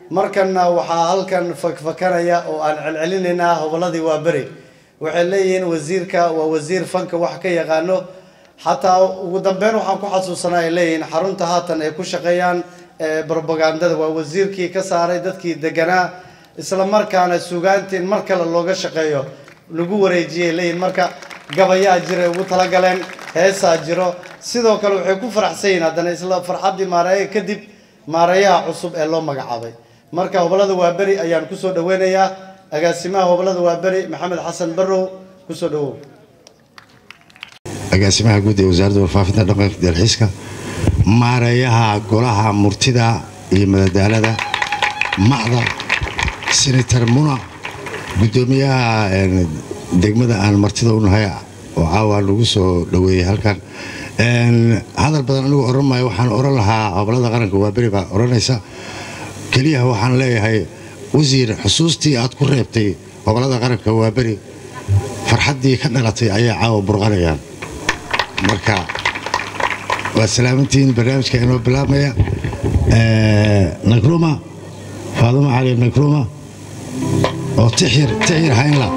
markanna waxaa halkan fakfakanaya oo aan celcelinaynaa hobolladii waa beri waxay leeyihiin wasiirka waa wasiir fanka wax ka yaqaano xataa ugu dambeyn waxaan ku xasuusanaa ay leeyihiin xarunta haatan ay ku shaqeeyaan brobagandada waa wasiirkii ka saaray dadkii deganaa isla markaana sugaantii in mar kale looga shaqeeyo lagu wareejiyay leeyihiin marka gabayaa jiray ugu talagaleen heesaa jiro sidoo kale waxay ku faraxsan yihiin haddana isla farxaddii maareeya kadib maareeyaha cusub ee loo magacaabay marka hobolada waa beri ayaan kusoo dhaweynayaa agaasimaha hobolada waa beri maxamed xasan barrow kusoo dhawow agaasimaha guud ee wasaaradda warfaafinta dhaqanka dalxiiska maareeyaha golaha murtida iyo madadaalada macda senator muna guddoomiyaha degmada aan martida u nahay oo caawa lagu soo dhoweeyey halkan hadal badan anigu oran maayo waxaan oran lahaa hobolada qaranka waa beri baa oranaysa keliyaha waxaan leeyahay wasiir xusuustii aad ku reebtay hobolada qaranka waa beri farxaddii ka dhalatay ayay caawa burqanayaan marka waa salaamantihiin barnaamijka inoo bilaabmaya nagruma faadumo cali nagruma oo tixyir tixyir haynla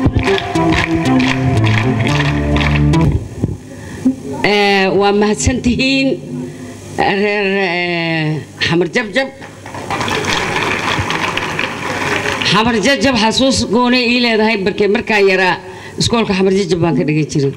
waa mahadsantihiin reer xamar jabjab xamar jabjab xasuus goonay ii leedahay barkee markaan yaraa iskoolka xamar jabjab baan ka dhigan jiray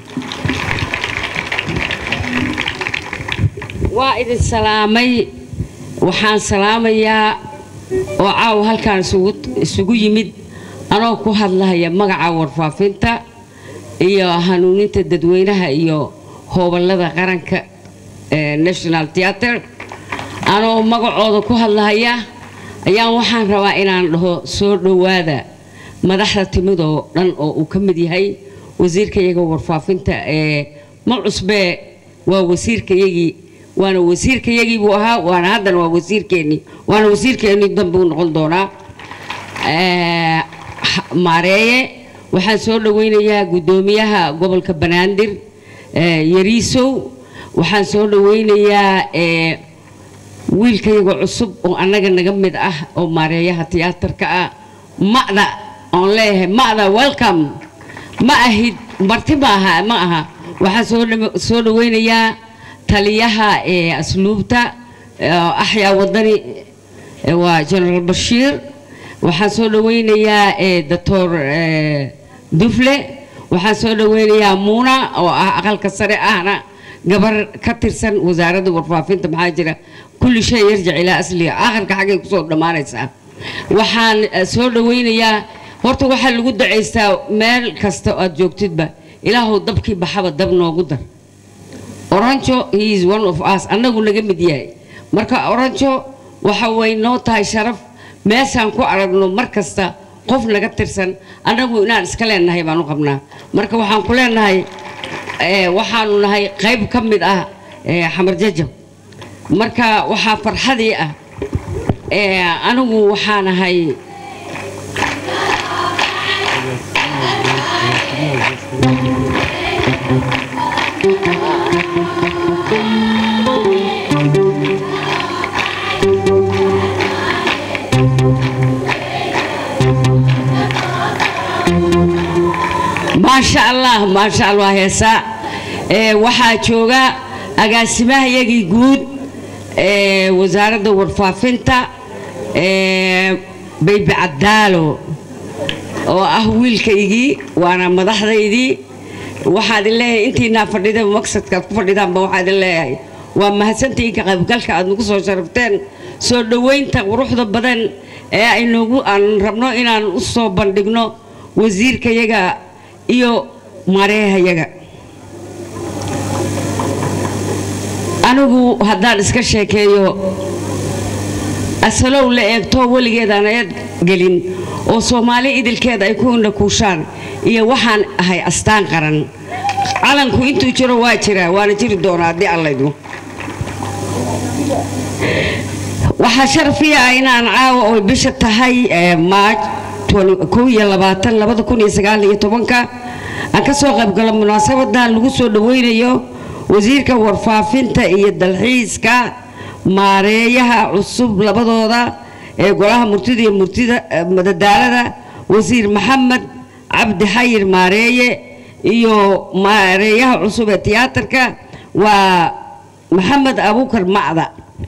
waa idin salaamay waxaan salaamayaa oo caawa halkaan isugu yimid anoo ku hadlahaya magaca warfaafinta iyo hanuuninta dadweynaha iyo hooballada qaranka national theatre anoo magacooda ku hadlahaya ayaan waxaan rabaa inaan dhaho soo dhowaada madaxda timidoo dhan oo uu ka mid yahay wasiirkayaga warfaafinta ee ma cusbee waa wasiirkayagii waana wasiirkayagii buu ahaa waana haddana waa wasiirkeennii waana wasiirkeennii dambe u noqon doonaa maareeye waxaan soo dhoweynayaa guddoomiyaha gobolka banaadir yariisow waxaan soo dhoweynayaa wiilkayaga cusub oo annaga naga mid ah oo maareeyaha tiyaatarka ah ma'da oon leeyahay ma'da welcome ma ahid marti ma aha ma aha waxaan soo dhoweynayaa taliyaha asluubta axyaa wadani waa generaal bashiir waxaan soo dhoweynayaa doctor dufle waxaan soo dhoweynayaa muuna oo ah aqalka sare ahna gabar ka tirsan wasaaradda warfaafinta maxaa jira kulli shay yarjac ilaa asliga aakhirka xaggay kusoo dhammaanaysaa waxaan soo dhoweynayaa horta waxaa lagu dacaystaa meel kasta aad joogtidba ilaahow dabkii baxaba dab noogu dar oranjo he is one of us annagu naga mid yahay marka oranjo waxa way noo tahay sharaf meeshaan ku aragno mar kasta qof naga tirsan annagu inaan iska leenahay baan u qabnaa marka waxaan ku leenahay waxaanu nahay qayb ka mid ah xamar jajab marka waxaa farxadii ah anigu waxaan ahay maasha allah maasha allah heesa waxaa jooga agaasimahayagii guud ee wasaaradda warfaafinta baybi cadaalo oo ah wiilkaygii waana madaxdaydii waxaa idin leeyahay intiinaa fadhida maqsadkaad ku fadhidaanba waxaa idin leeyahay waa mahadsantihiin ka qaybgalka aad nagu soo sharafteen soo dhoweynta quruxda badan ee aynugu aan rabno inaan u soo bandhigno wasiirkayaga iyo mareehayaga anigu haddaan iska sheekeeyo asalow la eegto weligeedaan eed gelin oo soomaali idilkeeda ay ku indhakuushaan iyo waxaan ahay astaan qaran calanku intuu jiro waa jiraa waana jiri doonaa haddii allaydmo waxaa sharafiya ah inaan caawa oy bisha tahay maaj aan ka soo qaybgalo munaasabadan lagu soo dhoweynayo wasiirka warfaafinta iyo dalxiiska maareeyaha cusub labadooda ee golaha murtida iyo murtida eh, madadaalada wasiir maxamed cabdi xayir maareeye iyo maareeyaha cusub ee tiyaatarka waa maxamed abuukar macda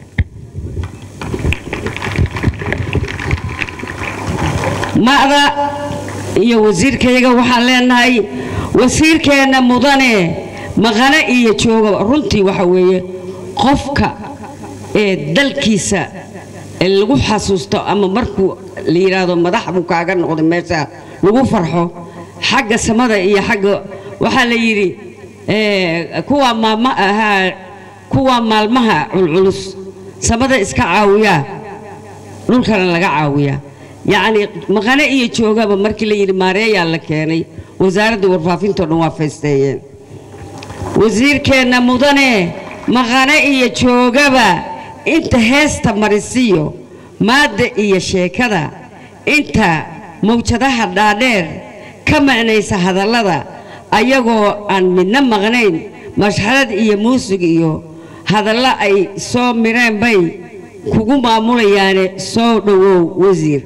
macda iyo wasiirkayaga waxaan leenahay wasiirkeenna mudane maqane iyo jooga runtii waxa weeye qofka ee dalkiisa ee lagu xasuusto ama markuu la yidhaahdo madax buu kaaga noqday meesha lagu farxo xagga samada iyo xagga waxaa la yidhi eh, kuwa maama ahaa kuwa maalmaha culculus samada iska caawiyaa dhulkana laga caawiyaa yacni maqane iyo joogaba markii la yidhi maareeyaa la keenay wasaaradda warfaafintao dhan waa faysteeyeen wasiirkeenna mudane maqane iyo joogaba inta heesta marisiyo maadda iyo sheekada inta mawjadaha dhaadheer ka macnaysa hadallada ayagoo aan midna maqnayn mashxarad iyo muusig iyo hadallo ay soo mireen bay kugu maamulayaane soo dhowow wasiir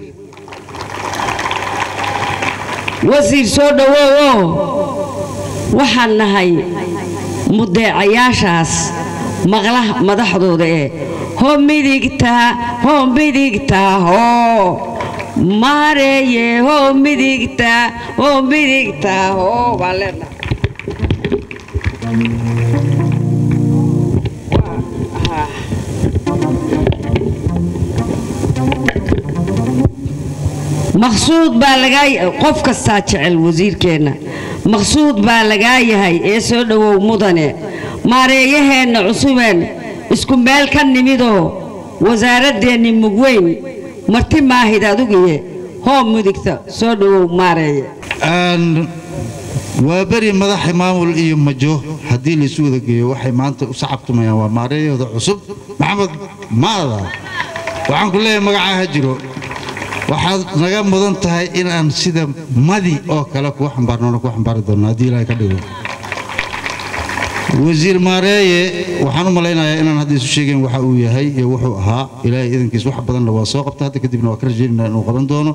wasiir soo dhowowoo waxaan nahay mudeecayaashaas maqlaha madaxdooda ee hoo midigtaa hoo midigtaa hoo maareeye hoo midigtaa hoo midigtaa hoo baan leenahay maqsuud baa lagaa qof kastaa jecel wasiirkeenna maqsuud baa lagaa yahay ee soo dhowow mudane maareeyaheenna cusubeen isku meel ka nimidoo wasaaraddeenni mugweyn marti maahid adugiye hoo mudigta soo dhowow maareeye Een, waa beri madaxa maamul iyo majo haddii laysu wada geeyo waxay maanta u sacabtumayaan waa maareeyahooda cusub maxamed maada waxaan ku leeyahay magacaa ha jiro waxaad naga mudan tahay inaan sida madi oo kale kuwa xambaarnoona ku xambaari doonno haddii ilaahay ka dhigo wasiir maareeye waxaan u malaynayaa inaan hadda isu sheegayn waxa uu yahay iyo wuxuu ahaa ilaahay idankiis wax badanna waa soo qabta hadda kadibna waa ka rajaynayna inuu qaban doono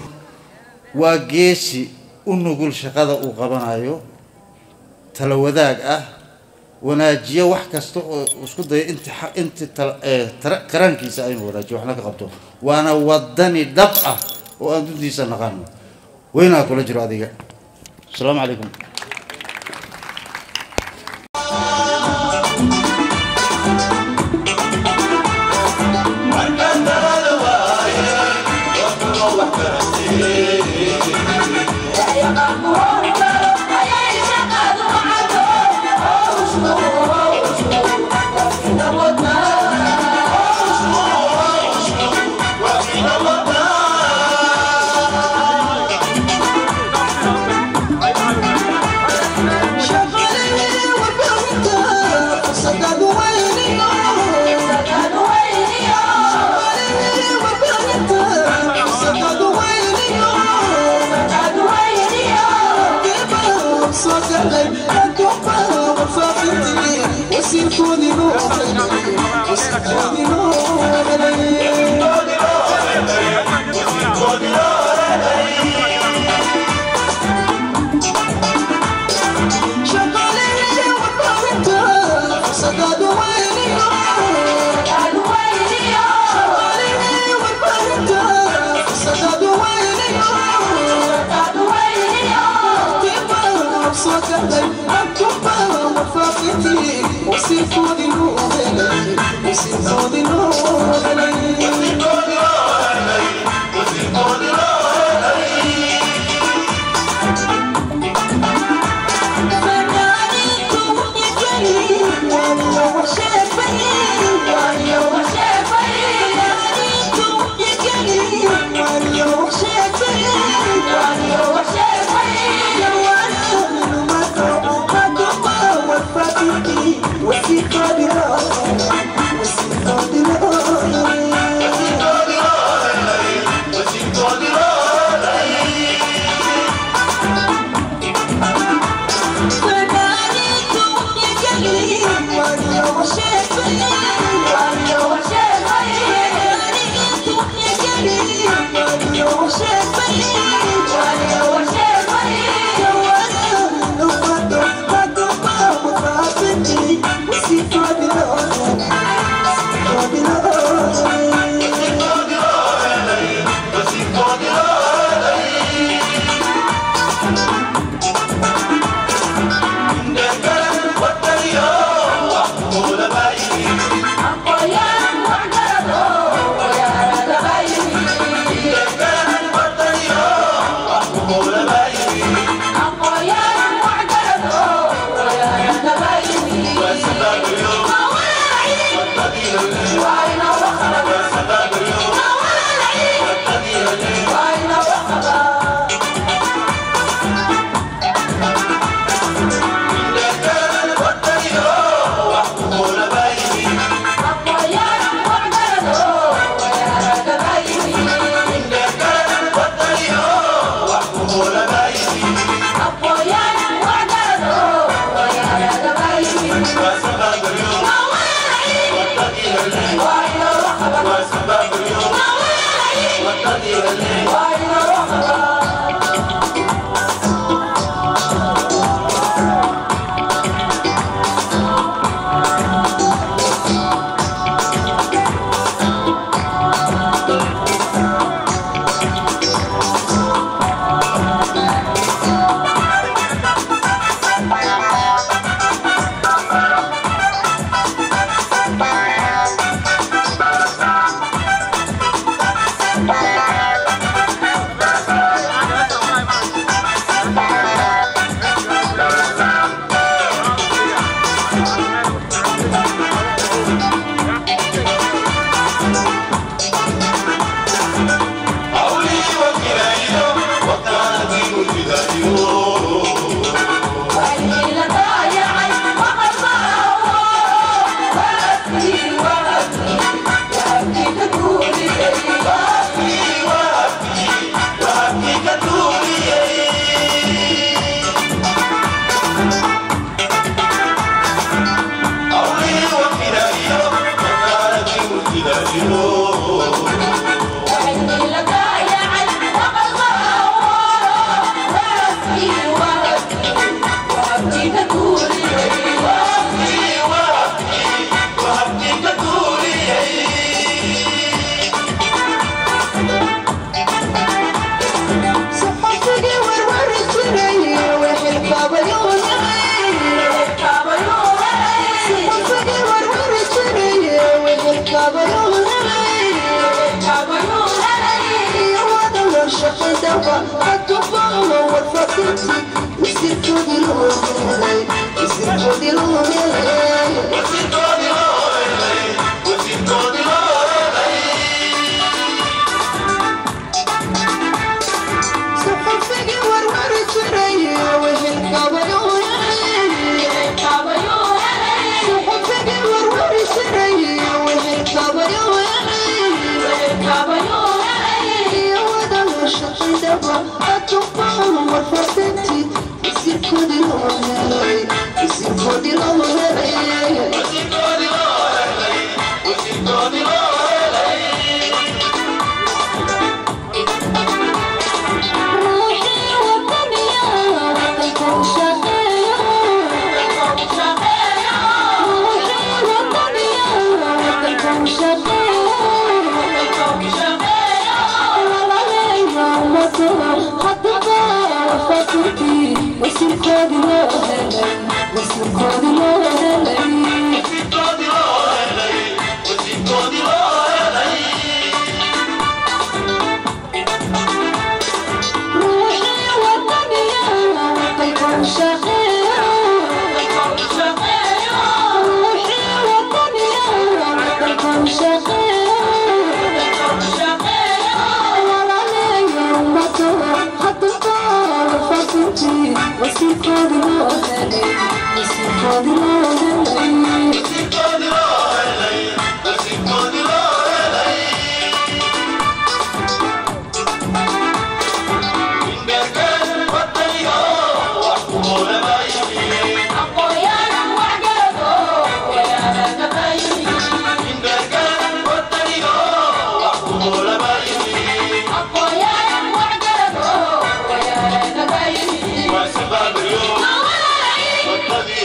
waa geesi u nugul shaqada uu qabanayo tala wadaag ah wanaajiyo wax kasta oo isku dayo inti xa- inti tala- ee, tara- karaankiisa aynu wanaajiyo waxna ka qabto waana wadani dhab ah oo aan duntiisa naqaano weynaa kula jiro adiga asalaamu calaykum Yeah. Apoyar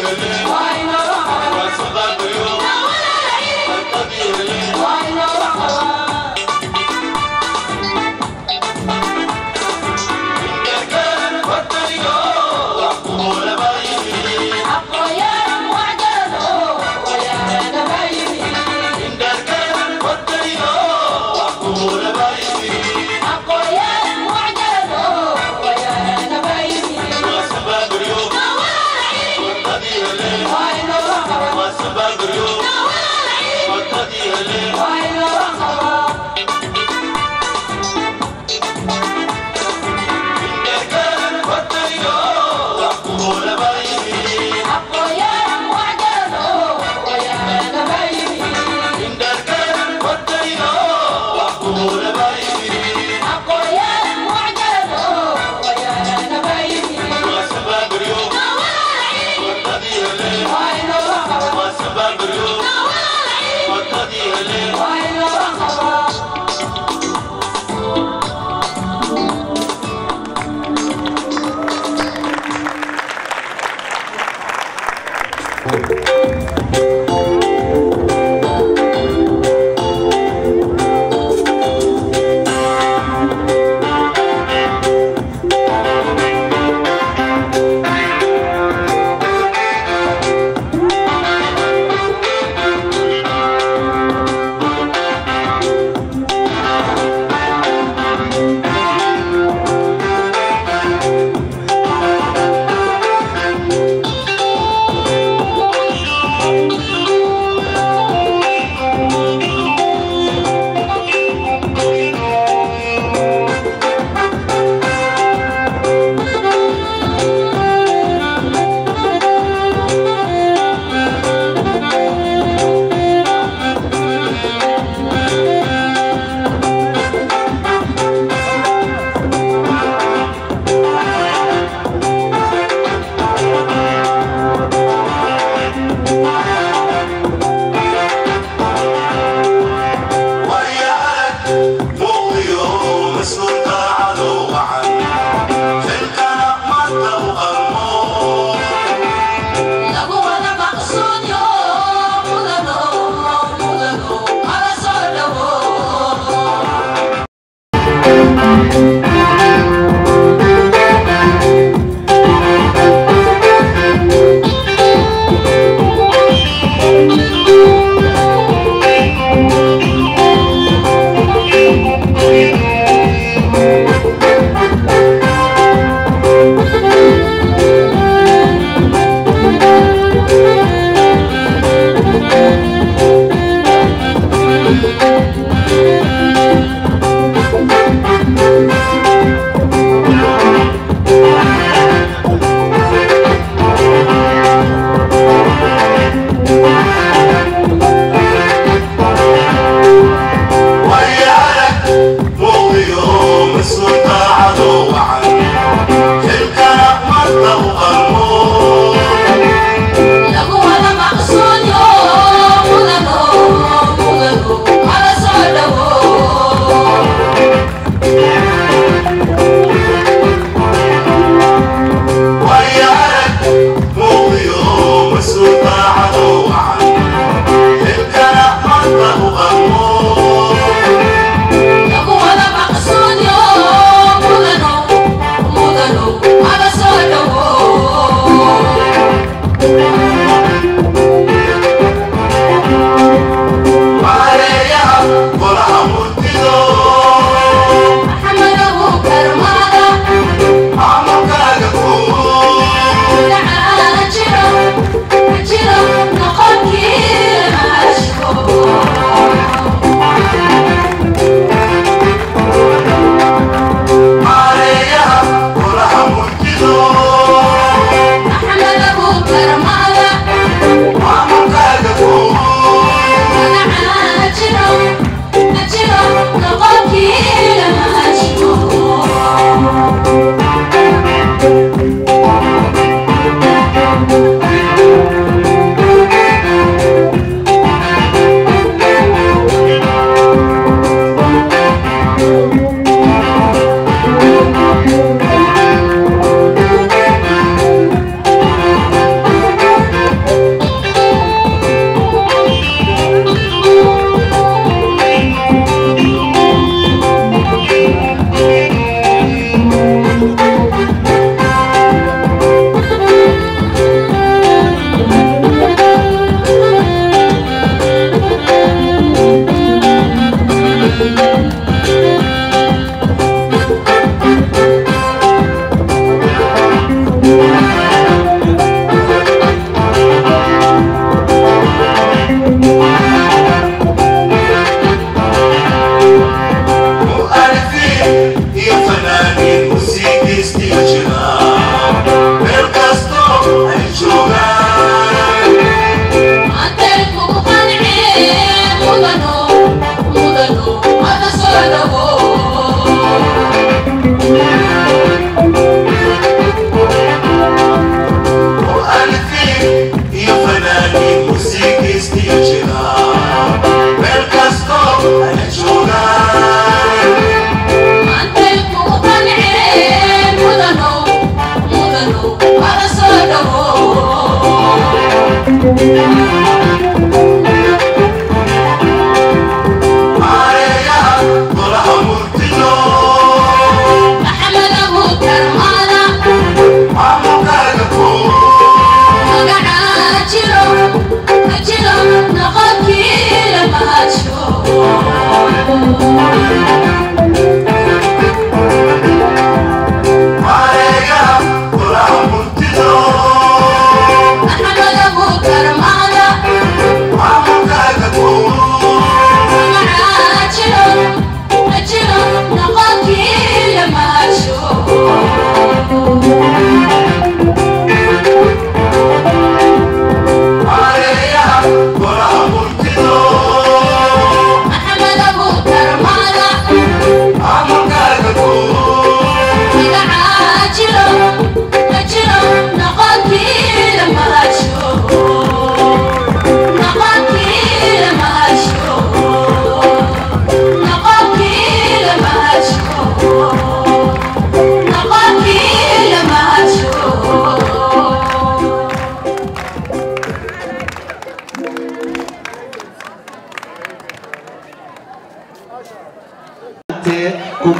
أحمد أبو كرمال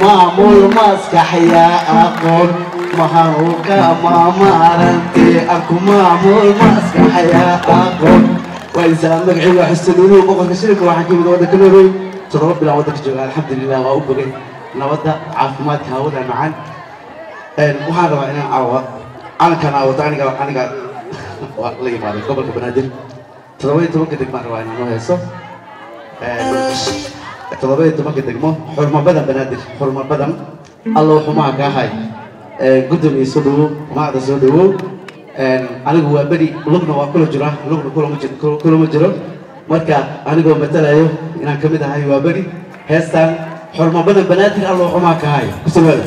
maamul maskaxya aqoon mahanuka maamaarante aku maamul maskaxya aqoon وإنسان مقعي وحسنوني وبقى كشركة واحد كيف ودك كنوري ترى بلا ودك جوا الحمد لله وأبقى نودا عافمات هاودا معان وهذا أنا عوا أنا كان عوا تاني كان أنا كان والله ما أدري قبل كبنادر ترى تبغى كدك مرة أنا ما هيسو ترى تبغى كدك مو حرمة بدن بنادر حرمة بدن الله حماك هاي قدم يسودو ما عاد يسودو anigu waa beri lugna waa kula jira lugna kulama jiro kulama jiro marka anigoo matalayo inaan ka mid ahay waa beri heestan xorma badan banaadir alloo xumaa ka hayo kusawaada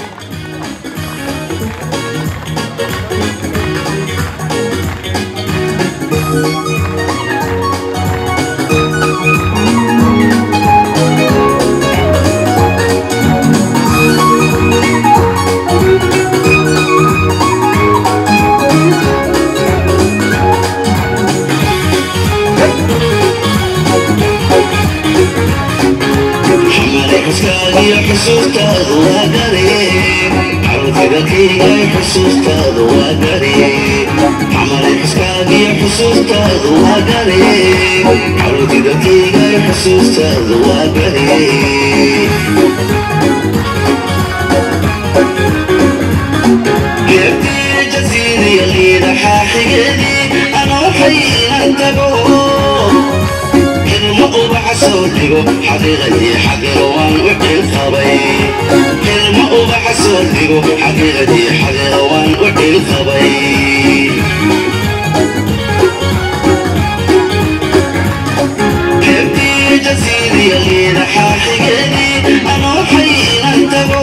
xusuustaadu waa garee carruurtidakayga xusuustaadu waa garee xamale xuskaagiyo xusuustaadu waa garee carruurtidakayga xusuustaadu waa garee geertii jasiiriya liida xaaxigeedii anoo xayinan tago ilmo ubaxa soo dhigo xaqiiqadii xaqiro waan u dhilqabay ilmo ubaxa soo dhigo xaqiiqadii xaqiro waan u dhilqabay keebtii jasiiriya liida xaaxigeedii anoo xayinan tago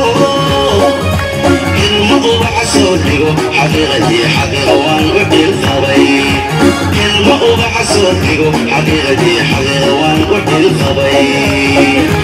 ilmo ubaxa soo dhigo xaqiiqadii xaqiro waan u dhilqabay ilmo ubaxa soo dhigo xaqiiqadii xaqiro waan u dhilqabay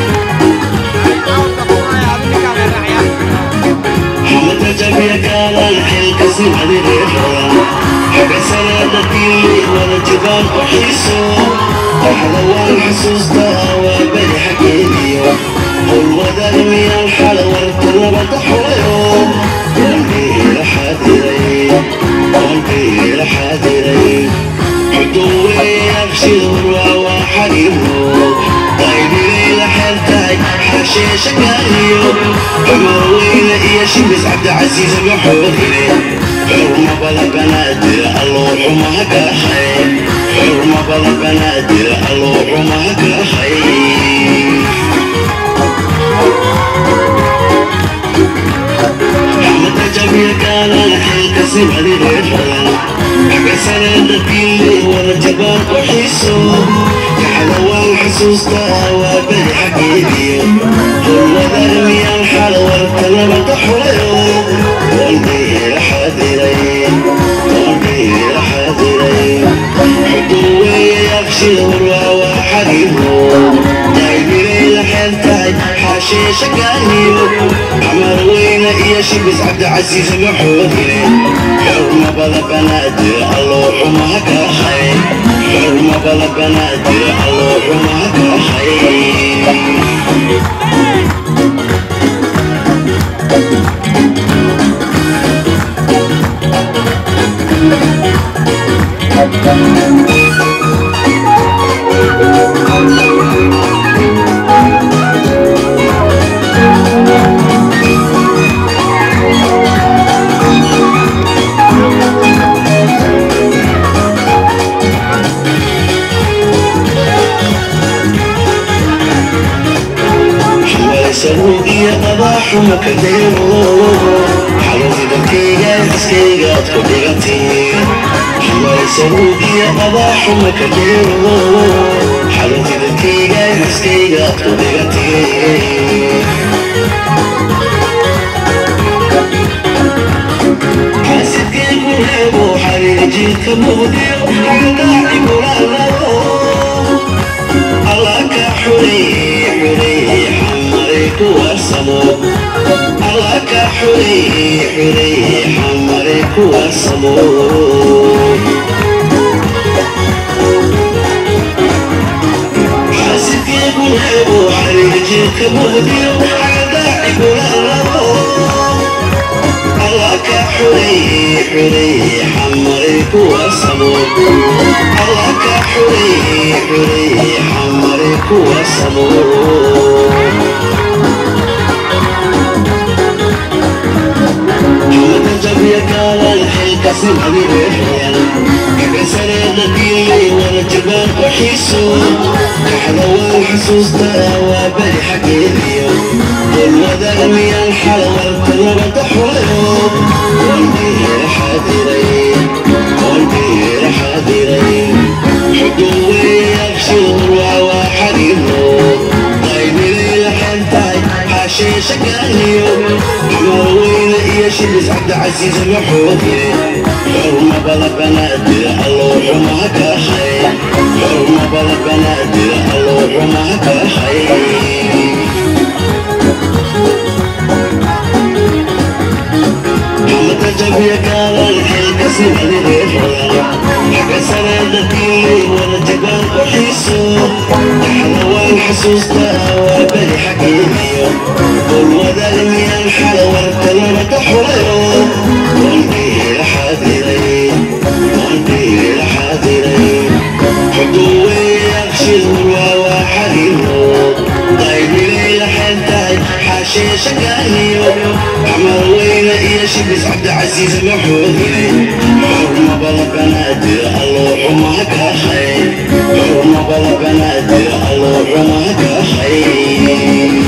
xamada jabiya kaalan xilkasi madireeran xaga salaadatiimay wada jibaan u xiiso waxda waan xasuusta waa beri xaggeediyo qulwadan miyaan xala warta nabada xulayo qalbigiila xaadiray qalbigiila xaadiray xuduwe yaqshidur waa waa xariiro qaybigayla xeeltahay xasheesha gaariyo cumar weyne iyo shibis cabdicasiis maxoodire xurma bada banaadira alloo xumaha kaahay xurma bada banaadira alloo xumaha kaahay xamada jabiya kaalan xilkasi madireeran xagasaneeda diimay wada jabaan u xiiso kaxda waan xasuusta waa beri xaggeediyo qulwadar miyaan xal warta nabada xulayo qalbigiila xaadiray qalbigiila xaadiray xuduweeye yaqshida warwaa waa xariiro daybigayla xeel tahay xaasheesha gaariyo camar weyne iyo shibis cabdicasiis maxoodire xurma bada banaadira alloo xumaha kaahay xurma bada banaadira alloo xumaha kaahay xamaysanuug iyo abaaxuma ka deero xaluudidakayga iskaygaad ku dhigantay xamaysanuug iyo abaaxuma ka deero xaluudidakayga iskaygaad ku dhigantay xaasidkaygu reebo xariir jiidka muqdiyo xagdaaci gulaanado الله كحري حري حمري كواسمو الله كحري حري حمري كواسمو حاسك يقول حبو حرير جيك مهديو حقا لاعب الربو الله كحري حري حمرك وصبوك الله كحري حري حمرك وصبوك سمعني بحيان كبع سنة ديني وانا جبان وحيسو كحلوان حسوس تاوى بالي حقيقي والوضع ميا الحلوة الطلبة تحويو والبير حاضرين والبير حاضرين حدوي يبشر وعوى حريمو طيب ليلة حنتاي حاشي شكاهيو عمروين يا شبز عبد عزيز محوطي حرمة بلا بنادر الله ما كخي حرمة بلا بنادر الله ما كخي محمد الجبية قال الحلقة سنة لغيرها حق سنة دقيقي وانا جبان وحيسو حلوان حسوس تهوى بالي حقيقي والوضع المياه الحلوة الكلمة تحويرو والبير حاضرين والبير حاضرين حدوي يغشي الهوى وحريمو طيب ليلة حنتاي حاشي شقاهيو عمر وين يا شبس عبد العزيز محوذي حرمة بلا بنادر الله ما كخي حرمة بلا بنادر الله ما كخي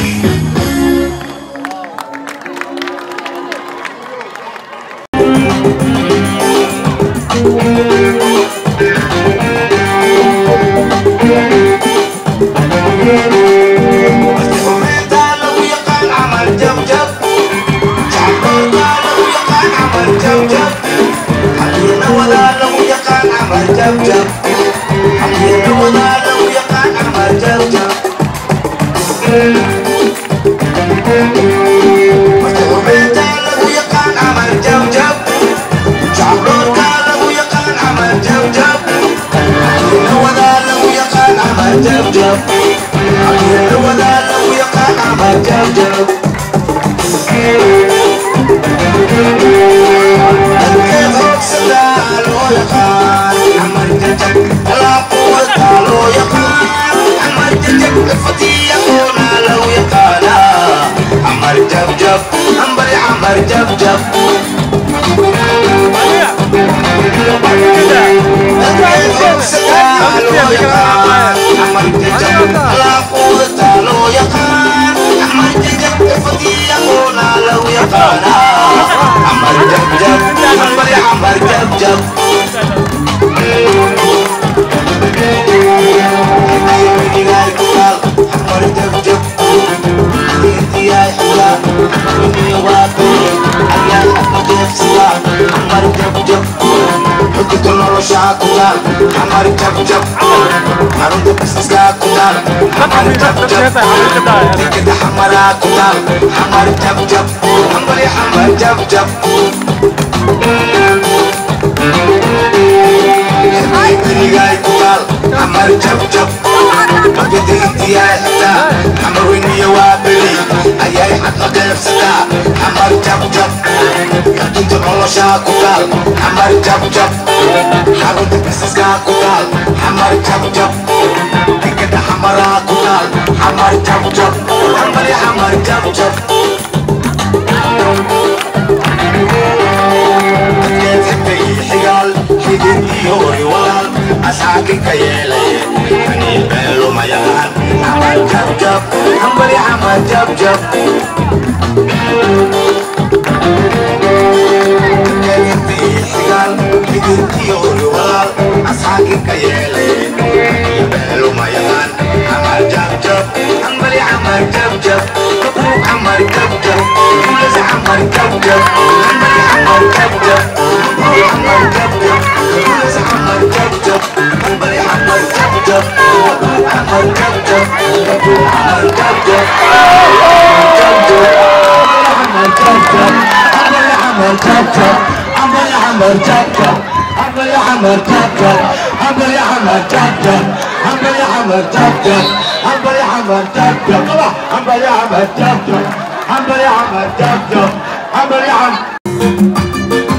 I'm حنبل يا عم جاب جاب حنبل يا عم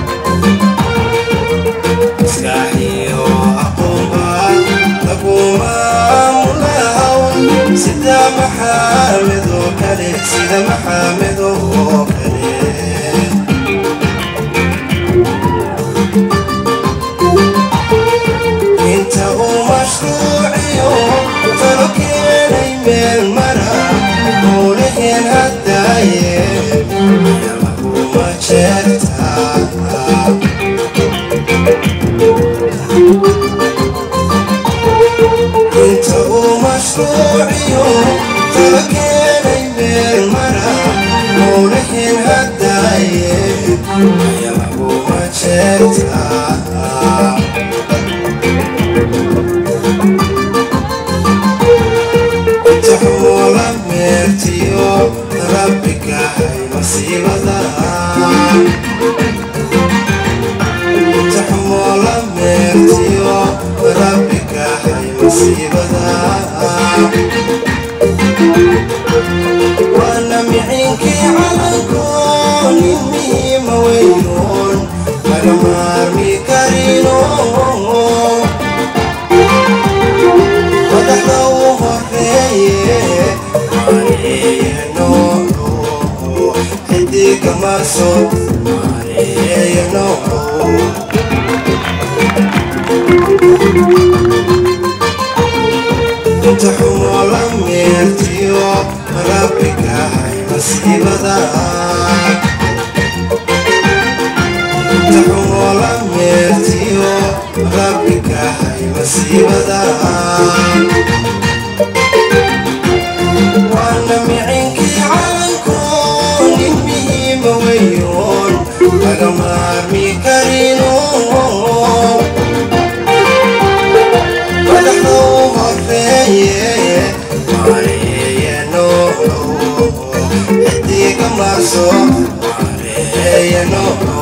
sida maxamed oo kale sida maxamed oo kale inta uu mashruuciyo talo keenay meel mara howlaheen haddaaye yamahuma jeertaa inta uu mashruuciyo talo keenay meel mara howlaheen haddaaye yamahuma jeertaa taxoola meertiyo rabbiga hay masiibada taxmoola meertiyo rabbiga hay masiibada waana micinkii calankoon nin muhiima weynoon laga maarmi karino madaxda u horeeye mareeyano xidiga marso mareeyano inta xumola meertiyo rabbiga hay masiibada inta xumola meertiyo rabbiga hay masiibada waana micinkii calankoon nin muhiima weyoon laga maarmi karino madaxda u horeeye mareeyano xidiga marso mareeyano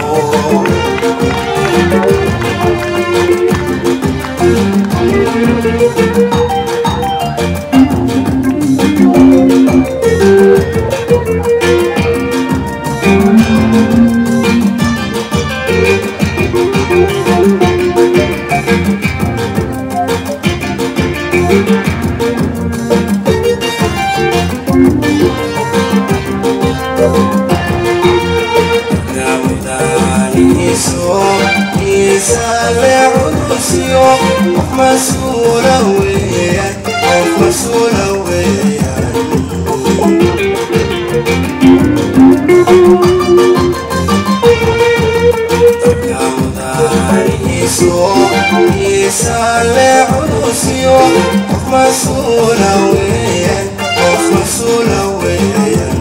gaawdaanihiiso miisaale culusiyo qof mas-uula weeyaan qof mas-uula weeyaan gaawdaanihiiso miisaale culusiyo qof mas-uula weeyaan qof mas-uula weeyaan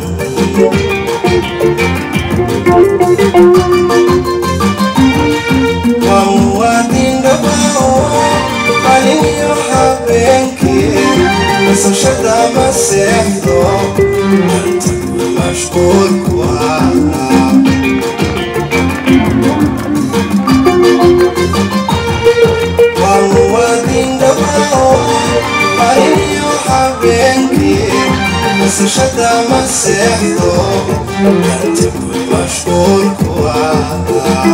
waa muwaadin dhabao qalin iyo habeenkii nasashada ma seexdo anta ku mashquulku ah waa muwaadin dhabao qalin iyo habeenkii nasashada ma seexdo anta ku mashquulku ah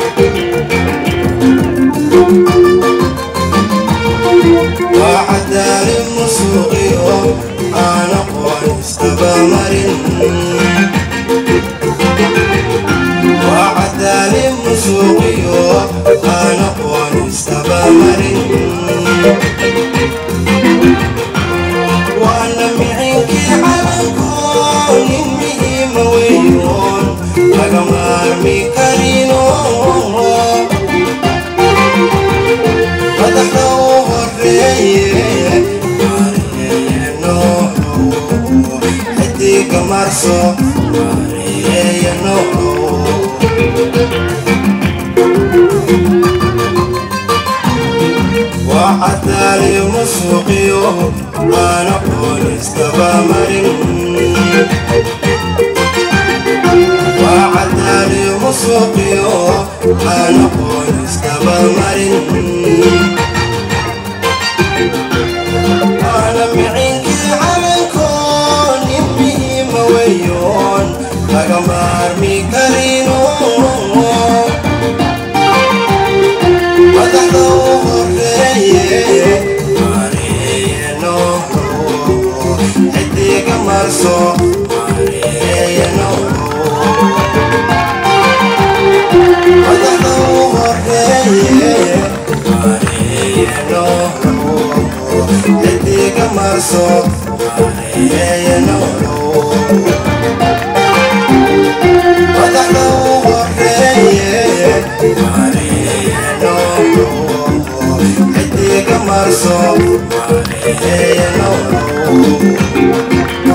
وعدال مسوقيو أنا قوان استبامرين وعدال مسوقيو أنا قوان استبامرين وأنا معيك على كون مهم ويون لقمار ميكارينو madaxda u horeeye mareeyano xidiga marso mareeyano وعدالي مسوقيو أنا بوليس تبامرين وعدالي مسوقيو أنا بوليس تبامرين أنا معينك على الكون يبي مويو laga maarmi karino madaxda u horeeye maareeye noolo xidiga marso maareeye noolo madaxda u horeeye maareeye noolo xidiga marso maareeye noolo madaxda u horeeye maareeye noolo xidiga marso maareeye noolo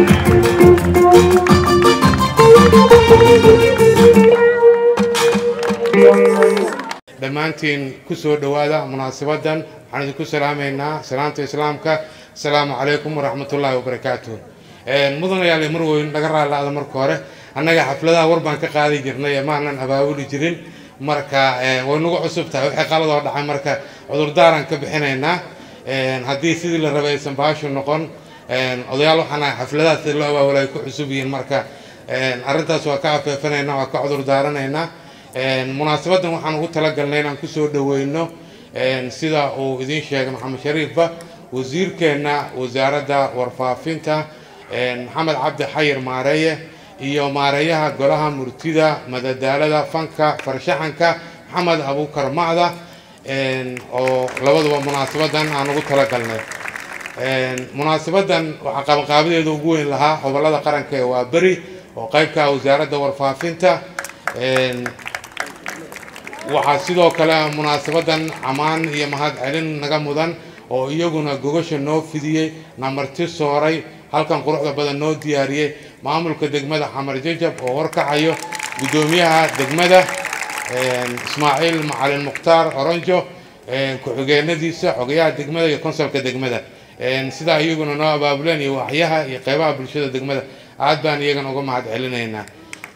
dhammaantiin ku soo dhowaada munaasabaddan waxaan idinku salaamaynaa salaamta islaamka asalaamu calaykum waraxmatullaahi wabarakaatuh mudanayaal marweyn naga raalaada marka hore annaga xafladaha war baan ka qaadi jirnay ee maanan abaabuli jirin marka way nagu cusub tahay waxay qaladoo dhacay marka cudurdaaran ka bixinaynaa haddii sidii la rabay aysan baashu noqon odayaal waxaan ahay xafladaha sida loo abaabula ay ku cusub yihiin marka arrintaas waa ka afeefanaynaa waa ka cudurdaaranaynaa munaasabadan waxaan ugu talagalnay inaan kusoo dhaweyno sida uu idiin sheegay maxamed shariifba wasiirkeenna wasaaradda warfaafinta maxamed cabdi xayir maareeye iyo maareeyaha golaha murtida madadaalada fanka farshaxanka maxamed abuukar macda oo labaduba munaasabadan aan ugu talagalnay munaasabadan waxaa qabanqaabadeeda ugu weyn lahaa gobolada qaranka ee waa beri oo qaybka wasaaradda warfaafinta waxaa sidoo kale munaasabadan ammaan iyo mahad celin naga mudan oo iyaguna gogasha noo fidiyey namarti sooray halkan quruxda badan noo diyaariyey maamulka degmada xamar jajab oo horkacayo guddoomiyaha degmada ismaaciil macalin mukhtaar oronjo ku-xigeenadiisa xogayaha degmada iyo konsolka degmada sidaa iyaguna noo abaabuleen iyo waxyaha iyo qeybaha bulshada degmada aad baan iyagana uga mahad celinaynaa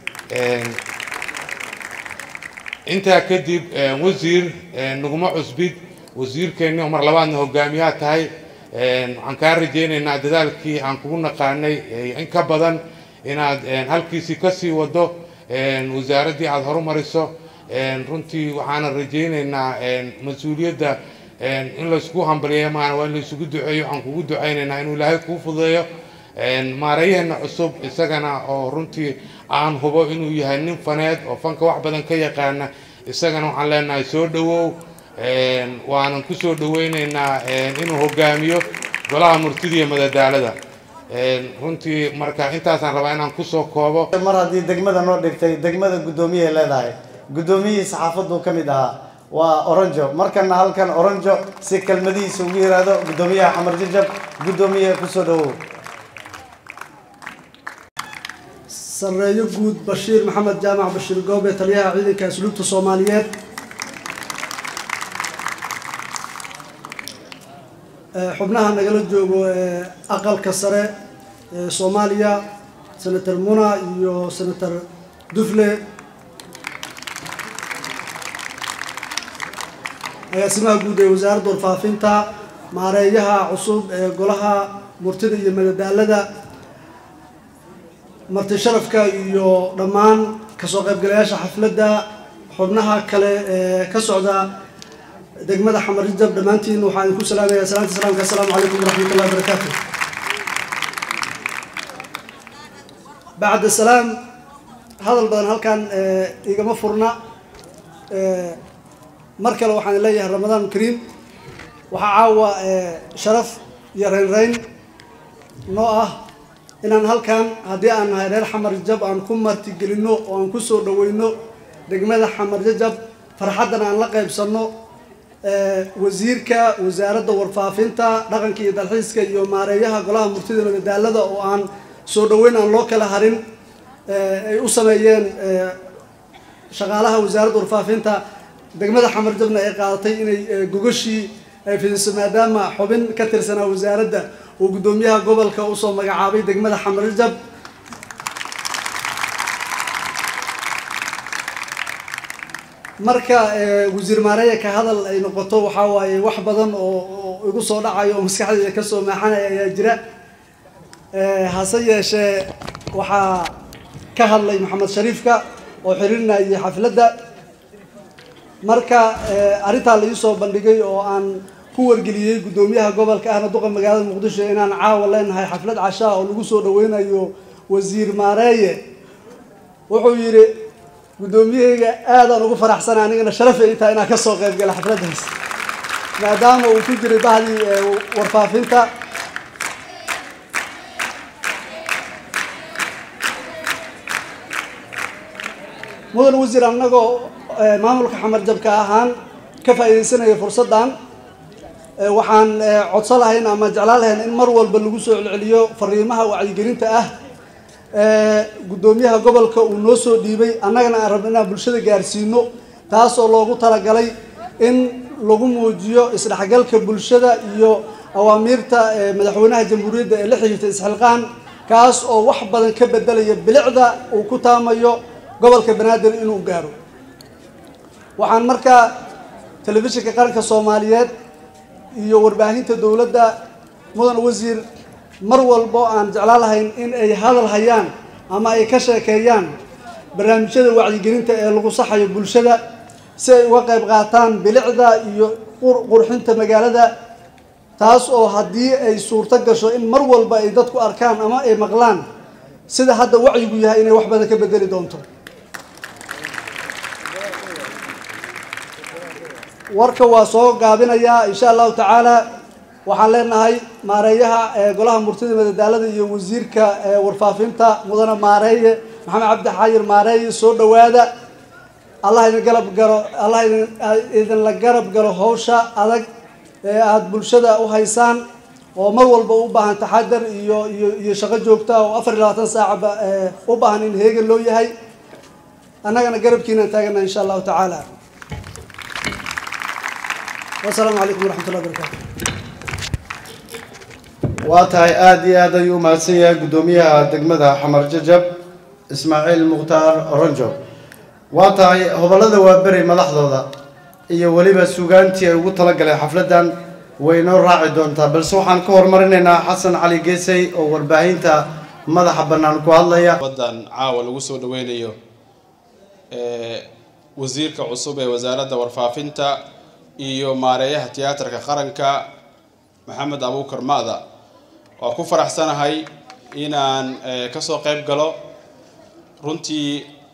intaa kadib wasiir naguma cusbid wasiirkeenni oo mar labaadna hogaamiyaha tahay waxaan kaa rajaynaynaa dadaalkii aan kugu naqaanay in ka badan inaad halkiisii kasii wado wasaaraddii aada horumariso runtii waxaana rajaynaynaa mas-uuliyadda in laysku hambaliyeeyo maana waa in laysugu duceeyo waxaan kugu ducaynaynaa inuu ilaahay kuu fududeeyo maareeyaheena cusub isagana oo runtii aan hubo inuu yahay nin faneed oo fanka wax badan ka yaqaana isagana waxaan leenahay soo dhowow waanan kusoo dhaweyneynaa inuu hogaamiyo golaha murtida iyo madadaalada runtii marka intaasaan rabaa inaan kusoo koobo mar haddii degmada noo dhigtay degmada guddoomiyahay leedahay guddoomiyihii saxaafaddu ka mid ahaa waa oronjo markana halkan oronjo si kelmadihiisa ugu yiraahdo guddoomiyaha xamar jajab guddoomiye kusoo dhawow sareeyo guud bashiir maxamed jaamac bashiir goobe taliyaha ciidanka asluubta soomaaliyeed xubnaha nagala joogo ee aqalka sare ee soomaaliya senator muna iyo senator dufle agaasimaha guud ee wasaaradda warfaafinta maareeyaha cusub ee golaha murtida iyo madadaalada marti sharafka iyo dhammaan kasoo qaybgalayaasha xafladda xubnaha kale ee ka socda degmada xamar jajab dhammaantiin waxaan idinku salaamayaa salaanta salaamka assalaamu calaykum waraxmat ullahi wabarakaatu bacda salaam hadal badan halkan igama furna mar kale waxaan leeyahay ramadaan kariim waxaa caawa sharaf iyo reynreyn noo ah inaan halkan haddii aan nahay reer xamar jajab aan ku martigelinno oo aan ku soo dhaweyno degmada xamar jajab farxaddan aan la qaybsanno wasiirka wasaaradda warfaafinta dhaqanka iyo dalxiiska iyo maareeyaha golaha murtida madadaalada oo aan soo dhaweyn aan loo kala harin ay u sameeyeen shaqaalaha wasaaradda warfaafinta degmada xamar jabna ay qaadatay inay gogashii ay fidiso maadaama xubin ka tirsanaa wasaaradda uu guddoomiyaha gobolka usoo magacaabay degmada xamar jab marka wasiir maareeya ka hadal ay noqoto waxaa waaye wax badan oo igu soo dhacayo oo maskaxdayda kasoo maaxanaya ayaa jira hase yeeshee waxaa ka hadlay maxamed shariifka oo xiriirinayay xafladda marka arrintaa la iisoo bandhigay oo aan ku wargeliyey guddoomiyaha gobolka ahna duqa magaalada muqdisho inaan caawa leenahay xaflad cashaa oo lagu soo dhaweynayo wasiir maareeye wuxuu yidhi guddoomiyahayga aadaan ugu faraxsana anigana sharafay intaa inaan kasoo qayb gala xafladdaas maadaama uu ku jiray bahdii warfaafinta mudan wasiir annagoo maamulka xamar jabka ahaan ka faa'iidaysanaya fursaddan waxaan codsan lahayn ama jeclaan lahayn in mar walba lagu soo celceliyo fariimaha wacyigelinta ah guddoomiyaha gobolka uu noo soo dhiibay annagana aan rabno inaan bulshada gaarsiino taas oo loogu talagalay in lagu muujiyo isdhexgalka bulshada iyo awaamiirta madaxweynaha jamhuuriyadda ee la xiriirta isxilqaan kaas oo wax badan ka bedelaya bilicda uu ku taamayo gobolka banaadir inuu gaaro waxaan markaa telefishinka qaranka soomaaliyeed iyo warbaahinta dowladda mudan wasiir mar walbo aan jeclaan lahayn in ay hadal hayaan ama ay ka sheekeeyaan barnaamijyada wacyigelinta ee lagu saxayo bulshada si ay uga qayb qaataan bilicda iyo qurxinta magaalada taas oo haddii ay suurto gasho in mar walba ay dadku arkaan ama ay maqlaan sida hadda wacyigu yahay inay wax badan ka bedeli doonto warka waa soo gaabinayaa insha allahu tacaala waxaan leenahay maareeyaha golaha murtida madadaalada iyo wasiirka warfaafinta mudane maareeye maxamed cabdi xayir maareeye soo dhowaada allah idin garab galo allah idinla garab galo hawsha adag ee aada bulshada u haysaan oo mar walba u baahan taxadar iyo iyo iyo shaqo joogta oo afar iyo labaatan saacaba u baahan in heegan loo yahay annagana garabkiinaan taagana insha allahu tacaala wasalaamu calaykum waraxmat ullahi barakatu waa tahay aada iyo aad ayuu umahadsan yahay guddoomiyaha degmada xamar jajab ismaaciil mukhtaar ronjo waa tahay hobollada waaberi madaxdooda iyo weliba sugaantii ay ugu talagaleen xafladdan way noo raaci doontaa balse waxaan ka horumarinaynaa xasan cali geesay oo warbaahinta madaxa bannaan ku hadlaya wadan caawa lagu soo dhaweynayo wasiirka cusub ee wasaaradda warfaafinta iyo maareeyaha tiyaatarka qaranka maxamed abuukar ma'da waa ku faraxsanahay inaan kasoo qayb galo runtii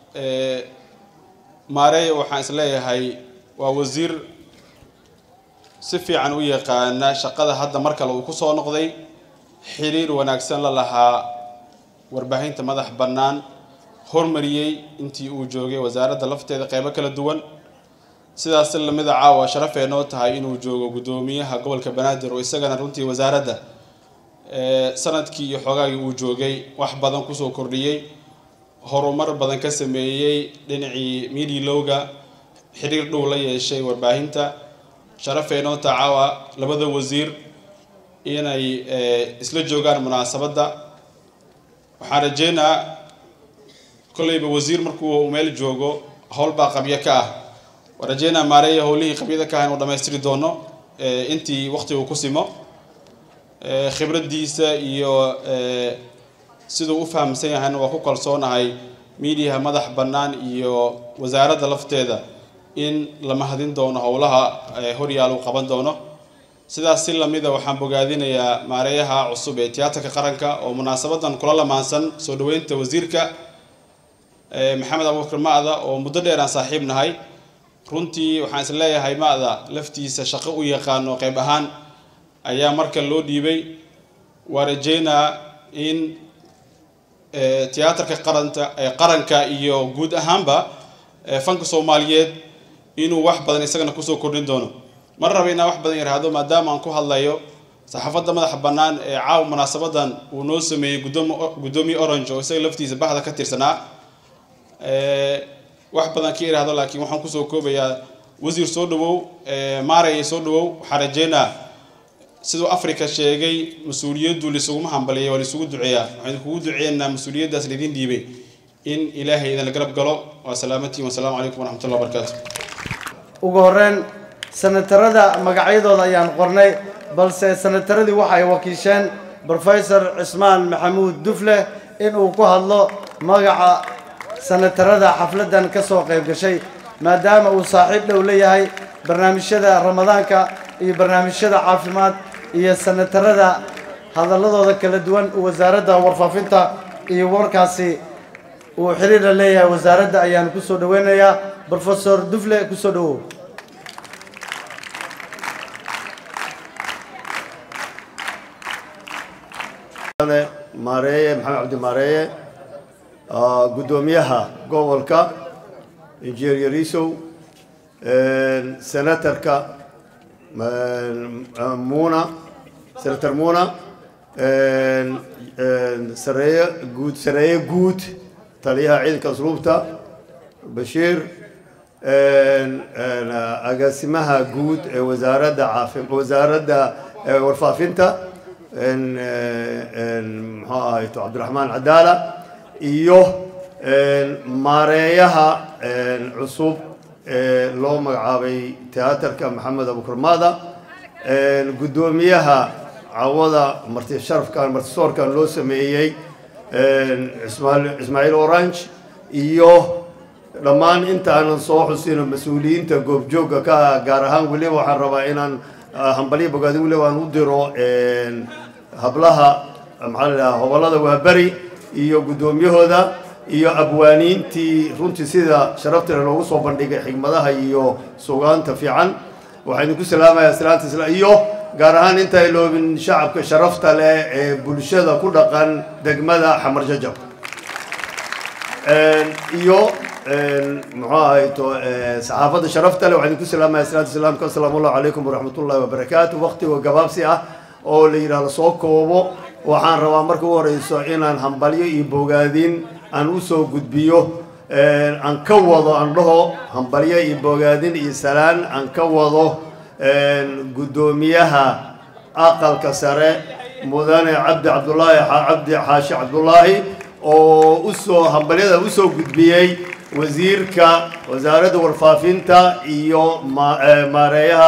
maareeya waxaan isleeyahay waa wasiir si fiican u yaqaana shaqada hadda mar kale uu kusoo noqday xiriir wanaagsan la lahaa warbaahinta madax bannaan hormariyey intii uu joogay wasaaradda lafteeda qeybo kala duwan sidaas lamida caawa sharafee noo tahay inuu joogo guddoomiyaha gobolka banaadir oo isagana runtii wasaaradda sanadkii iyo xoogaagii uu joogay wax badan kusoo kordhiyey horumar badan ka sameeyey dhinacii miidilowga xiriir dhow la yeeshay warbaahinta sharafee noo taha caawa labada wasiir inay isla joogaan munaasabadda waxaan rajeynaa kolleyba wasiir markuu meel joogo howlbaa qabyo ka ah waan rajeynaa maareeya howlihii qabyada ka ah inuu dhammaystiri doono intii waqti uu ku simo khibraddiisa iyo siduu u fahamsan yahayna waa ku kalsoonahay miidiyaha madax bannaan iyo wasaaradda lafteeda in la mahadin doono howlaha horyaal uu qaban doono sidaas si lamida waxaan bogaadinayaa maareeyaha cusub ee tiyaatarka qaranka oo munaasabadan kula lamaansan soo dhaweynta wasiirka maxamed abuukar ma'da oo muddo dheer aan saaxiib nahay runtii waxaan is leeyahay ma'da laftiisa shaqo u yaqaano qayb ahaan ayaa marka loo dhiibay waa rajeynaa in tiyaatarka qaranta qaranka iyo guud ahaanba fanka soomaaliyeed inuu wax badan isagana kusoo kordhin doono mar raba inaan wax badan yaraahdo maadaama aan ku hadlayo saxaafadda madaxa bannaan ee caawa munaasabadan uu noo sameeyey gudoomi guddoomiye orange oo isaga laftiisa bahda ka tirsanaa wax badan ka iraahdo laakiin waxaan kusoo koobayaa wasiir soo dhawow maaraya soo dhawow waxaan rajeynaa siduu africa sheegay mas-uuliyaddu laisuguma hambaliya waa laisugu duceeyaa waxaan kugu duceeynaa mas-uuliyaddaas laydin dhiibay in ilaahay idinla garab galo waa salaamatiin wasalaamu calaykum waraxmatullah wabarakaatu ugu horeyn sanatarada magacyadooda ayaan qornay balse sanataradii waxa ay wakiisheen brofesor cismaan maxamuud dufle in uu ku hadlo magaca sanatarada xafladan ka soo qayb gashay maadaama uu saaxiib dhow leeyahay barnaamijyada ramadaanka iyo barnaamijyada caafimaad iyo sanatarada hadaladooda kala duwan wasaaradda warfaafinta iyo warkaasi uu xiriir la leeyahay wasaaradda ayaan kusoo dhaweynayaa professor dufle kusoo dhawow maareeye maxamed cabdi maareeye ah, guddoomiyaha gobolka injineer yarisow senatarka ah, muuna senator muuna sareeye guud sareeye guud taliyaha ciidanka asluubta bashiir agaasimaha guud ee wasaaradda caafi wasaaradda eh, warfaafinta en, eh, en, muxuu ahayto cabdiraxmaan cadaala iyo en, maareeyaha en, cusub ee loo magacaabay teatarka maxamed abukur maada en, guddoomiyaha cawada marti sharafkan martisoorkan loo sameeyey en, ismail- ismaaciil orange iyo dhammaan intaanan soo xusino mas-uuliyiinta goobjoogga ka ah gaar ahaan weliba waxaan rabaa inaan ah, hambalyo bogaadin weliba aan u diro en, hablaha maxaa la dhahaa hobolada waaberi iyo guddoomiyahooda iyo abwaaniintii runtii sida sharaftale loogu soo bandhigay xigmadaha iyo sugaanta fiican waxaan idinku salaamayaa salaanta isla iyo gaar ahaan inta iloobin shacabka sharafta leh ee bulshada ku dhaqan degmada xamar jajab En, iyo en, muxuu ahayto eh, saxaafadda sharafta leh waxaan idinku salaamaya salaatu islaamka asalaamu allahu calaykum waraxmatullahi wabarakaatu waqtiga gabaabsi ah oo la yidhaahdo soo koobo waxaan rabaa marka u horeyso inaan hambalyo iyo bogaadin aan usoo gudbiyo en, aan ka wado aan dhaho hambalyo iyo bogaadin iyo salaan aan ka wado en, guddoomiyaha aqalka sare mudane cabdi cabdulaahi cabdi xaashi cabdulaahi oo usoo hambalyada usoo gudbiyey wasiirka wasaaradda warfaafinta iyo ma- eh, maareeyaha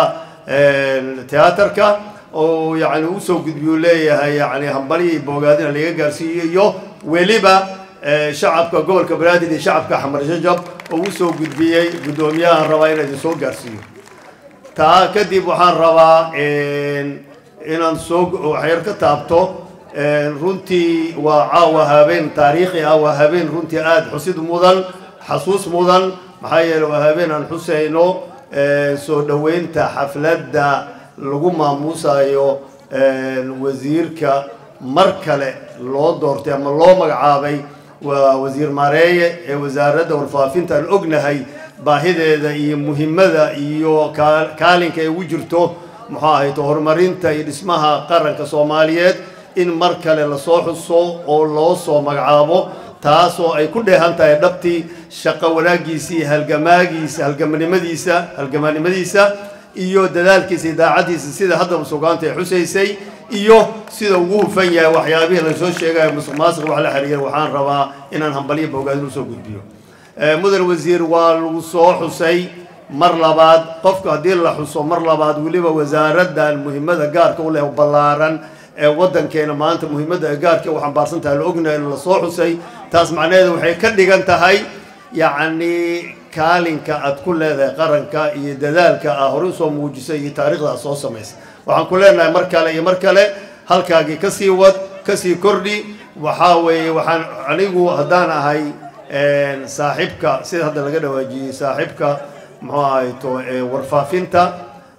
teatarka oo yani usoo gudbiyu leeyahay yani hambalyo iyo bogaadina laga gaarsiiyo iyo weliba eh, shacabka gobolka banaadir iyo shacabka xamar jajab oo usoo gudbiyey guddoomiyahan rabaa inaa idin soo gaarsiiyo taa kadib waxaan rabaa en, inaan soo waxyar ka taabto en, runtii waa caawa habeen taariikhi ah waa habeen runtii aada xusid mudan xasuus mudan maxaa yeele waa habeen aan xusayno en, soo dhoweynta xafladda lagu maamuusayo en, wasiirka mar kale loo doortay ama loo magacaabay waa wasiir maareeye ee wasaaradda warfaafinta aan ognahay baahideeda iyo muhimmada iyo kaa- kaalinka ay ugu jirto muxuu ahayto horumarinta iyo dhismaha qaranka soomaaliyeed in mar kale lasoo xuso oo loo soo magacaabo taasoo ay ku dheehan tahay dhabtii shaqo wanaaggiisa iyo halgamaagiisa halgamanimadiisa halgamanimadiisa iyo dadaalkiisa iyo daacaddiisa sida haddaba sugaanta ay xusaysay iyo sida ugu hufan yahay waxyaabihii lasoo sheegayo musuq maasuq wax la xiriira waxaan rabaa inaan hambalyo bogaadin usoo gudbiyo Eh, mudan wasiir waa lagu soo xusay mar labaad qofka haddii la xuso mar labaad weliba wasaaraddan muhiimada gaarka u leh oo ballaaran ee waddankeena maanta muhiimadda ay gaarka u xambaarsan tahay la ognahay in la soo xusay taas macnaheedu waxay ka dhigan tahay yacni kaalinka aad ku leedahay qaranka iyo dadaalka aa hore usoo muujisay iyo taariikhda aad soo samaysay waxaan ku leenahay mar kale iyo mar kale halkaagii kasii wad kasii kordhi waxaa weeye waxaan anigu haddaan ahay en, saaxiibka sida hadda laga dhawaajiyey saaxiibka muxuu ahayto eh, warfaafinta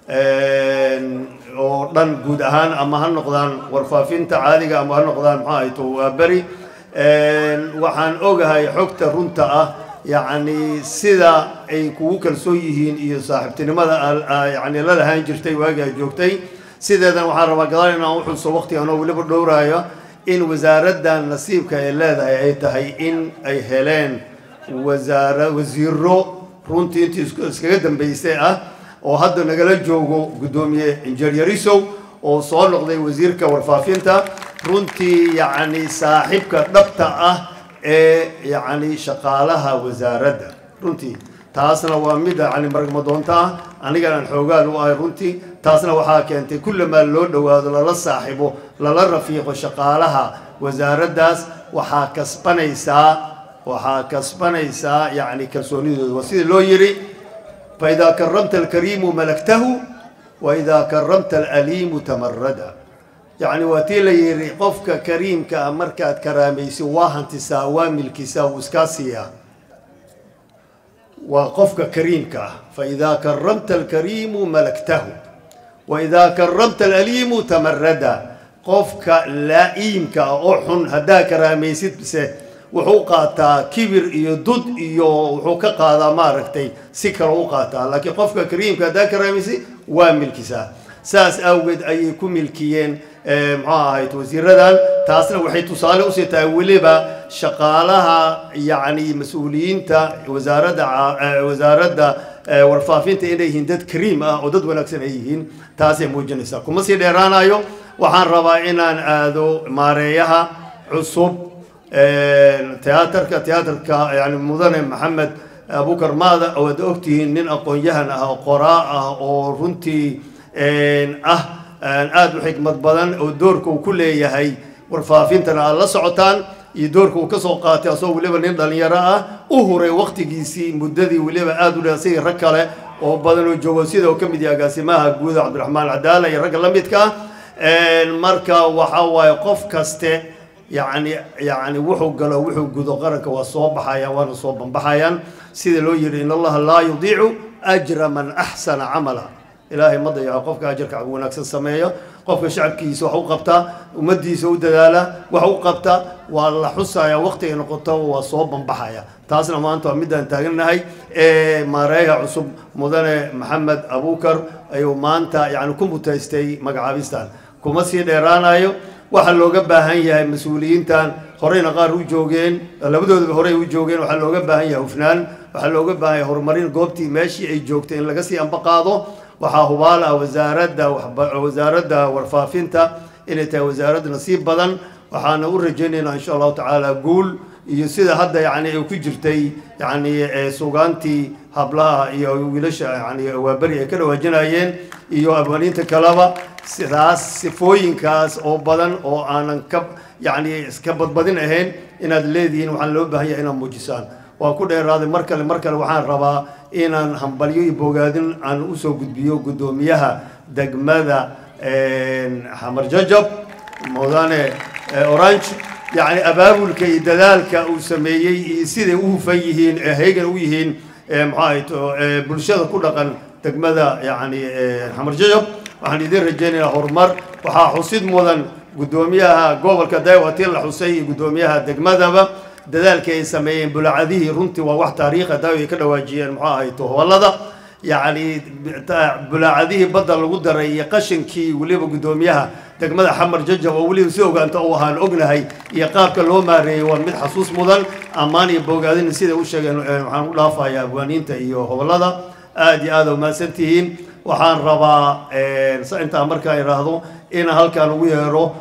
en, oo dhan guud ahaan ama ha noqdaan warfaafinta caadiga ama ha noqdaan muxuu ahayto waa beri En, waxaan ogahay xogta runta ah yacni sida ay kugu kalsoon yihiin iyo saaxiibtinimada al- aa yacni la lahaan jirtay waagii ay joogtay sideedan waxaan rabaa gadaal inaan u xuso waqtigan oo weliba dhowraayo in wasaaraddan nasiibka ay leedahay ay tahay in ay heleen wasaara wasiiro runtii intii isku- iskaga dambeysay ah oo hadda nagala joogo guddoomiye injineer yarisow oo soo noqday wasiirka warfaafinta runtii yacni saaxiibka dhabta ah ee yacni shaqaalaha wasaaradda runtii taasna waa mid yacni margmadoonta ah anigan aan xoogaan u ahay runtii taasna waxaa keentay kullamaa loo dhowaado lala saaxiibo lala rafiiqo shaqaalaha wasaaraddaas waxaa kasbanaysaa waxaa kasbanaysaa yacni kalsoonidooda waa sida loo yidhi faidaa karamta alkariimu malaktahu waidaa karamta alaliimu tamarada yacni waa tii la yidhi qofka kariimka ah markaad karaamaysid waa hantisaa waa milkisaa wuu iskaa siiyaa waa qofka kariimka ah faidaa karamta alkariimu malaktahu waidaa karamta alaliimu tamarada qofka laa'iimka ah oo xun haddaa karaamaysid bise wuxuu qaataa kibir iyo dud iyo wuxuu ka qaadaa maaragtay si kale u qaataa laakiin qofka kariimka haddaa karaamaysid waa milkisaa saas awgeed ayay ku milkiyeen muxuu ahayd wasiiradan taasna waxay tusaale usii tahay weliba shaqaalaha yacni mas-uuliyiinta wasaaradda wasaaradda warfaafinta inay yihiin dad kariim ah oo dad wanaagsan ay yihiin taasay muujinaysaa kuma sii dheeraanayo waxaan rabaa inaan aado maareeyaha cusub tiyaatarka tiyaatarka yani mudane maxamed abukar maada waad ogtihiin nin aqoon-yahan ah oo qoraa ah oo runtii ah aada u xikmad badan oo doorka uu ku leeyahay warfaafintana aad la socotaan iyo doorka uu kasoo qaatay asagoo weliba nin dhalinyaro ah u huray waktigiisii muddadii weliba aada u dheersayay rag kale oo badan oo joogo sida uu ka mid yahay agaasimaha guuda cabdiraxmaan cadaala iyo ragga la midka ah marka waxa waaye qof kaste yacni yacni wuxuu galo wuxuu gudo qaranka waa soo baxayaan waana soo banbaxayaan sida loo yidhi in allaha laa yudiicu ajra man axsana camala ilaahay ma dayaco qofka ajarka wanaagsan sameeyo qofka shacabkiisa wax u qabtaa ummadiisa u dadaala wax u qabta waa la xusaya waqtiga noqoto waa soo banbaxaya taasna maanta waa midaan taagannahay ee maareeyaha cusub mudane maxamed abukar ayuu maanta yani ku mutaystay magacaabistan kuma sii dheeraanayo waxaa looga baahan yahay mas-uuliyiintan horeyna qaar u joogeen labadoodaba horey u joogeen waxaa looga baahan yahay hufnaan waxaa looga baahan yahay horumarin goobtii meeshii ay joogtay in laga sii ambaqaado waxaa hubaal ah wasaaradda wasaaradda warfaafinta inay tahay wasaarad nasiib badan waxaana u rajaynaynaa insha allahu tacaala guul iyo sida hadda yani ay ku jirtay yani sugaantii hablaha iyo wiilasha yani waaberi ay ka dhawaajinayeen iyo abwaaniinta kaleba sidaas sifooyinkaas oo badan oo aanan ka yani iska badbadin ahayn inaad leedihiin waxaan loo baahan yahay inaad muujisaan waa ku dheeraaday mar kale mar kale waxaan rabaa inaan hambalyo iyo bogaadin aan usoo gudbiyo guddoomiyaha degmada xamar jajab mudane orange yacni abaabulka iyo dadaalka uu sameeyey iyo siday u hufan yihiin heegan u yihiin maxaa bulshada ku dhaqan degmada yacni xamar jajab waxaan idin rajaynayaa horumar waxaa xusid mudan guddoomiyaha gobolka daywatiin la xusay iyo guddoomiyaha degmadaba dadaalkii ay sameeyeen bulacadihii runtii waa wax taariikha daawi ay ka dhawaajiyeen muxuu ahay tohobalada yacni bulaacadihii badda lagu daray iyo qashinkii weliba guddoomiyaha degmada xamar jajab oo weliba si ogaanta u ahaan ognahay iyo qaabka loo maareeyey waa mid xasuus mudan ammaan iyo bogaadin siday u sheegeen waxaan u dhaafayaa abwaaniinta iyo hobolada aada iyo aada umahadsan tihiin waxaan rabaa intaa markaa idhaahdo inaan halkaan ugu yeero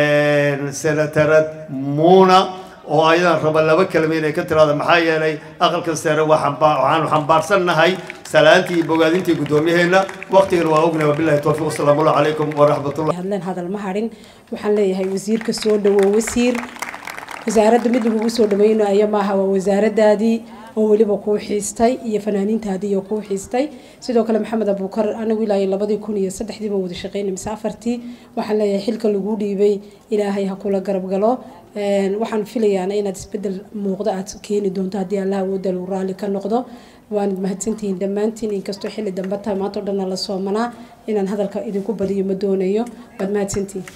senatarad muuna oo ayadan raba laba kelma inay ka tiraada maxaa yeelay aqalkan sare waxaanu xambaarsannahay salaantii iyo bogaadintii guddoomiyaheena waqtigan waa ognahay wabilahi towfiiq wasalaamu allahu calaykum waraxmatullah hadleen hadal ma hadhin waxaan leeyahay wasiirka soo dhawow wasiir wasaaradda mid lagugu soo dhaweynayo maaha waa wasaaradaadii oo weliba kuu xiistay iyo fanaaniintaadii oo kuu xiistay sidoo kale maxamed abuukar anigu ilaa labadii kun iyo saddexdii baan wada shaqeynay mise afartii waxaan leeyahay xilka lagu dhiibay ilaahay ha kula garab galo waxaan filayaana inaad isbedel muuqdo aad keeni doonto haddii allah awooda lagu raalli ka noqdo waanad mahadsantihiin dhammaantiin inkastoo xilli dambe tahay maanta o dhanna la soomanaa inaan hadalka idinku badiyo ma doonayo waad mahadsantihiin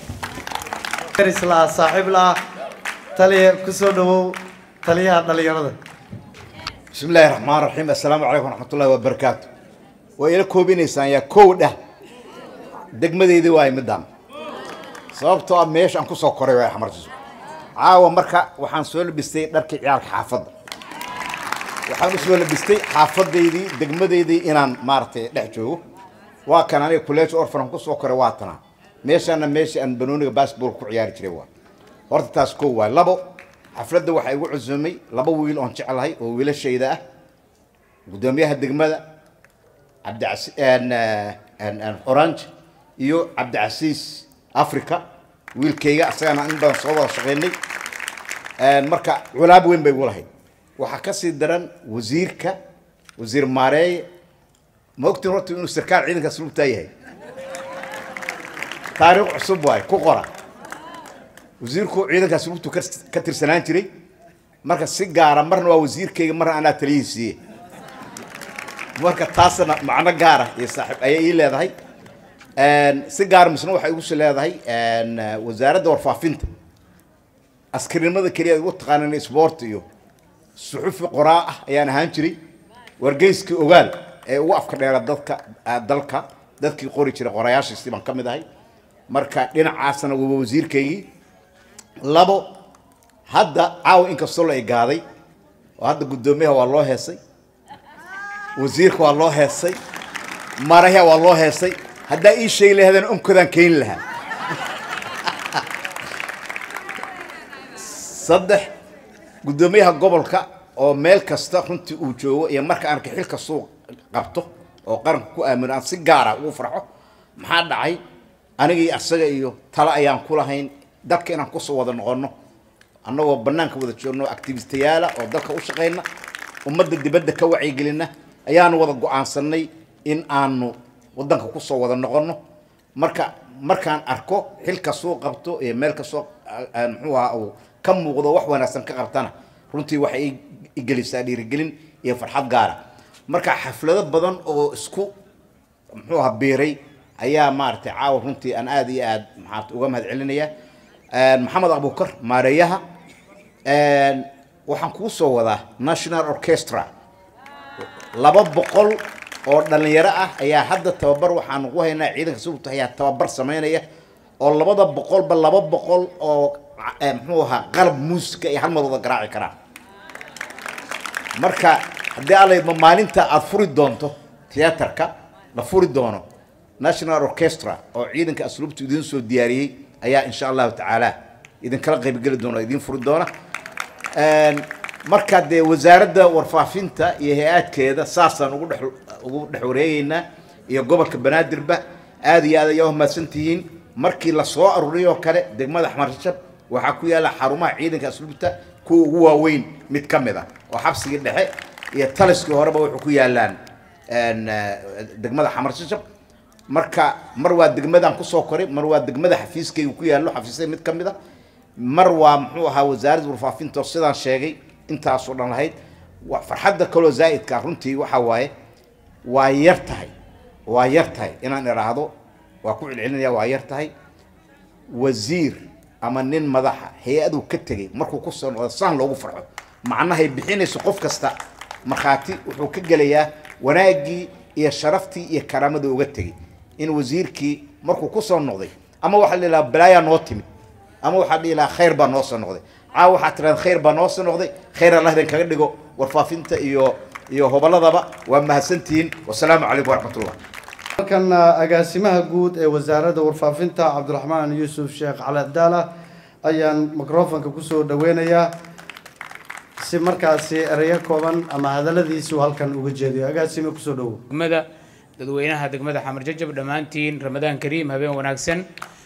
islaa saaxiib laa taliya kusoo dhawow taliyaha dhalinyarada بسم الله الرحمن الرحيم السلام عليكم ورحمة الله وبركاته وإلى كوبين إنسان يا كودة degmadeydii waa imidaan sababtoo ah meesha aan ku soo koray waa xamartiisu caawa marka waxaan soo labistay dharkii ciyaalka xaafadda waxaan u soo labistay xaafadaydii degmadeydii inaan maaragtay dhex joogo waa kan aniga college orphan aan ku soo koray waa tana meeshaana meesha aan banooniga basketball ku ciyaari jiray waa horta taas koo waay labo xafladda waxaa igu cusumay laba wiil oon jeclahay oo wiilashayda ah guddoomiyaha degmada cabdicasi orange iyo cabdicasiis africa wiilkayga asagana in badan soo wada shaqaynay marka culaab weyn bay igu lahayd waxaa ka sii daran wasiirka wasiir maareeye ma ogtiin horta inuu sarkaal ciidanka asluubtaa yahay taariikh cusub waay ku qora wasiirku ciidanka asluubtu ka ka tirsanaan jiray marka si gaara marna waa wasiirkayga marna anaa taliyiisiiye marka taasna macno gaara iyo saaxiib ayay ii leedahay si gaara misna waxay igu sii leedahay wasaaradda warfaafinta askarinimada keliya ugu taqaanan sport iyo suxufi qoraa ah ayaan ahaan jiray wargeyskii ogaal ee ugu afka dheera dadka dalka dadkii qori jiray qorayaashiisii baan ka mid ahay marka dhinacaasna waa wasiirkaygii labo hadda caawa inkastoo la igaaday oo hadda guddoomiyaha waa loo heesay wasiirka waa loo heesay maraha waa loo heesay haddaa ii sheegi lahaydana onkodaan keeni lahaa saddex guddoomiyaha gobolka oo meel kasta runtii uu joogo iyo marka aan xil kastuu qabto oo qaranka ku aamino aan si gaara ugu farxo maxaa dhacay aniga iyo asaga iyo talo ayaan ku lahayn dalka inaan kusoo wada noqono annagoo bannaanka wada joogno activistayaala oo dalka u shaqayna ummadda dibadda ka wacyigelina ayaanu wada go-aansanay in aanu waddanka kusoo wada noqono marka markaan arko xil kastuu qabto iyo meel kastoo muxuu ahaa uu ka muuqdo wax wanaagsan ka qabtana runtii waxay igelisaa dhiirigelin iyo farxad gaara marka xaflado badan oo isku muxuu ahaa biiray ayaa maaragtay caawa runtii aan aada iyo aad maxaat uga mahad celinaya maxamed abukar maareeyaha waxaan kuu soo wadaa national orchestra laba boqol oo dhalinyaro ah ayaa hadda tababar waxaan ugu haynaa ciidanka suugta ayaa tababar samaynaya oo labada boqolba laba boqol oo muxuu ahaa qalab muusika iyo halmad wada garaaci karaan marka haddii allaydma maalinta aada furi doonto theaterka la furi doono national orchestra oo ciidanka asluubta idiin soo diyaariyey ayaa insha allahu tacaala idinkala qaybgeli doona idiin furi doona marka dee wasaaradda warfaafinta iyo hay-aadkeeda saasaan ugu dhex ugu dhex wareegeynaa iyo gobolka banaadirba aada iyo aad ayaa umahadsantihiin markii la soo aruuriyoo kale degmada xmarshab waxaa ku yaalla xarumaha ciidanka asluubta kuwa ugu waaweyn mid ka mid ah oo xabsigii dhexe iyo taliskii horeba wuxuu ku yaallaan degmada xamarshashab marka mar waa degmadaan kusoo koray mar waa degmada xafiiskaygu ku yaallo xafiisyada mid ka mid a mar waa muxuu ahaa wasaaradda warfaafinta oo sidaan sheegay intaasoo dhan lahayd farxadda kaloo zaa'idka runtii waxaa waaye waa yar tahay waa yar tahay inaan idhaahdo waa ku celcelinaya waa yar tahay wasiir ama nin madaxa hay-aduu ka tegey markuu ku soo noqdo saan loogu farxo macnahay bixinayso qof kasta markhaati wuxuu ka gelayaa wanaaggii iyo sharaftii iyo karaamadii uga tegey in wasiirkii markuu ku soo noqday ama waxaa la ilaha balaayaa noo timid ama waxaa dhihi lahaa khayr baa noo soo noqday caawa waxaa tiraada khayr baa noo soo noqday khayr allah idin kaga dhigo warfaafinta iyo iyo hobolladaba waa mahadsantihiin wasalaamu calaykum waraxmatullah halkan agaasimaha guud ee wasaaradda warfaafinta cabdiraxmaan yuusuf sheekh cali abdaala ayaan microfonka kusoo dhaweynayaa si markaasi ereyo kooban ama hadaladiisu halkan uga jeediyo agaasime kusoo dhawow degmada dadweynaha degmada xamar jajab dhammaantiin ramadaan kariim habeen wanaagsan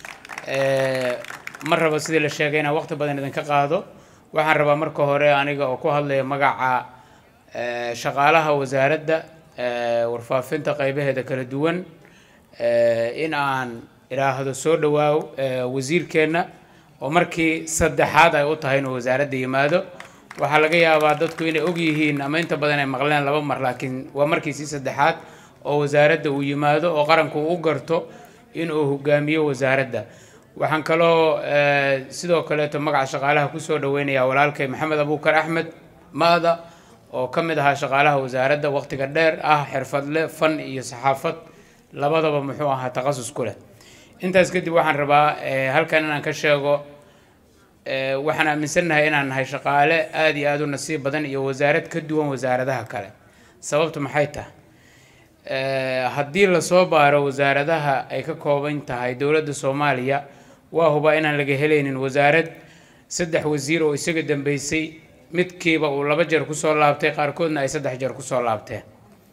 ma rabo sidii la sheegay inaan waqti badan idinka qaado waxaan rabaa marka hore aniga oo ku hadlaya magaca shaqaalaha wasaaradda warfaafinta qaybaheeda kala duwan in aan idhaahdo soo dhawaaw wasiirkeenna oo markii saddexaad ay u tahay inuu wasaaradda yimaado waxaa laga yaabaa dadku inay og yihiin ama inta badan ay maqleen laba mar laakiin waa markiisii saddexaad oo wasaaradda uu yimaado oo qaranku u garto inuu hogaamiyo wasaaradda waxaan kaloo sidoo kaleeto magaca shaqaalaha kusoo dhaweynayaa walaalkay maxamed abuukar axmed maada oo ka mid ahaa shaqaalaha wasaaradda waqtiga dheer ah xirfadle fan iyo saxaafad labadaba muxuu ahaa takhasus ku leh intaas kadib waxaan rabaa halkan inaan ka sheego waxaan aaminsannahay inaan nahay shaqaale aada iyo aada u nasiib badan iyo wasaarad ka duwan wasaaradaha kale sababtu maxay tahay haddii lasoo baaro wasaaradaha ay ka kooban tahay dowladda soomaaliya waa hubaa inaan laga helaynin wasaarad saddex wasiir oo isaga dambeysay midkiiba uu laba jeer kusoo laabtay qaarkoodna ay saddex jeer kusoo laabteen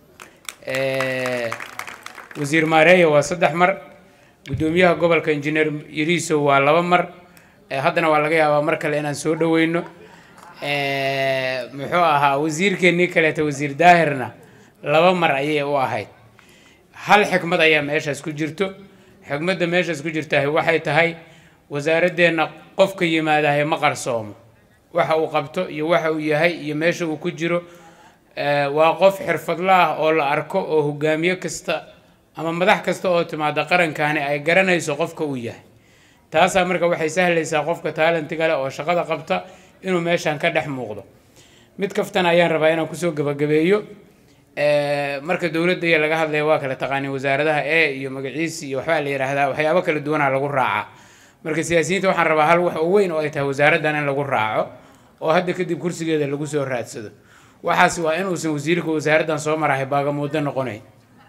wasiir maareeya waa saddex mar guddoomiyaha gobolka injineer yariisow waa laba mar haddana waa laga yaabaa mar kale inaan soo dhaweyno Eh, muxuu ahaa wasiirkeennii kaleeta wasiir daahirna laba mar ayay u ahayd hal xikmad ayaa meeshaas ku jirto xikmadda meeshaas ku jirtahay waxay tahay wasaaradeenna qofka yimaadahay ma qarsoomo waxa uu qabto iyo waxa uu yahay iyo meesha uu ku jiro Eh, waa qof xirfadla ah oo la arko oo hogaamiye kasta ama madax kasta oo timaada qarankani ay garanayso qofka uu yahay taasaa marka waxay sahlaysaa qofka taalentiga leh oo shaqada qabta inuu meeshan ka dhex muuqdo mid kaftan ayaan rabaa inaan kusoo gabagabeeyo Eh, marka dowladda iyo laga hadlaya waa kala taqaaniin wasaaradaha e iyo magaciisi iyo waxbaa la yidhaahdaa waxyaabo kala duwanaa lagu raacaa marka siyaasiyiinta waxaan rabaa hal wax oo weyn oo ay tahay wasaaraddan in lagu raaco oo hadda kadib kursigeeda lagu soo raadsado waxaas waa inuusan wasiirka wasaaraddan soo marahay baagamuuddo noqonayn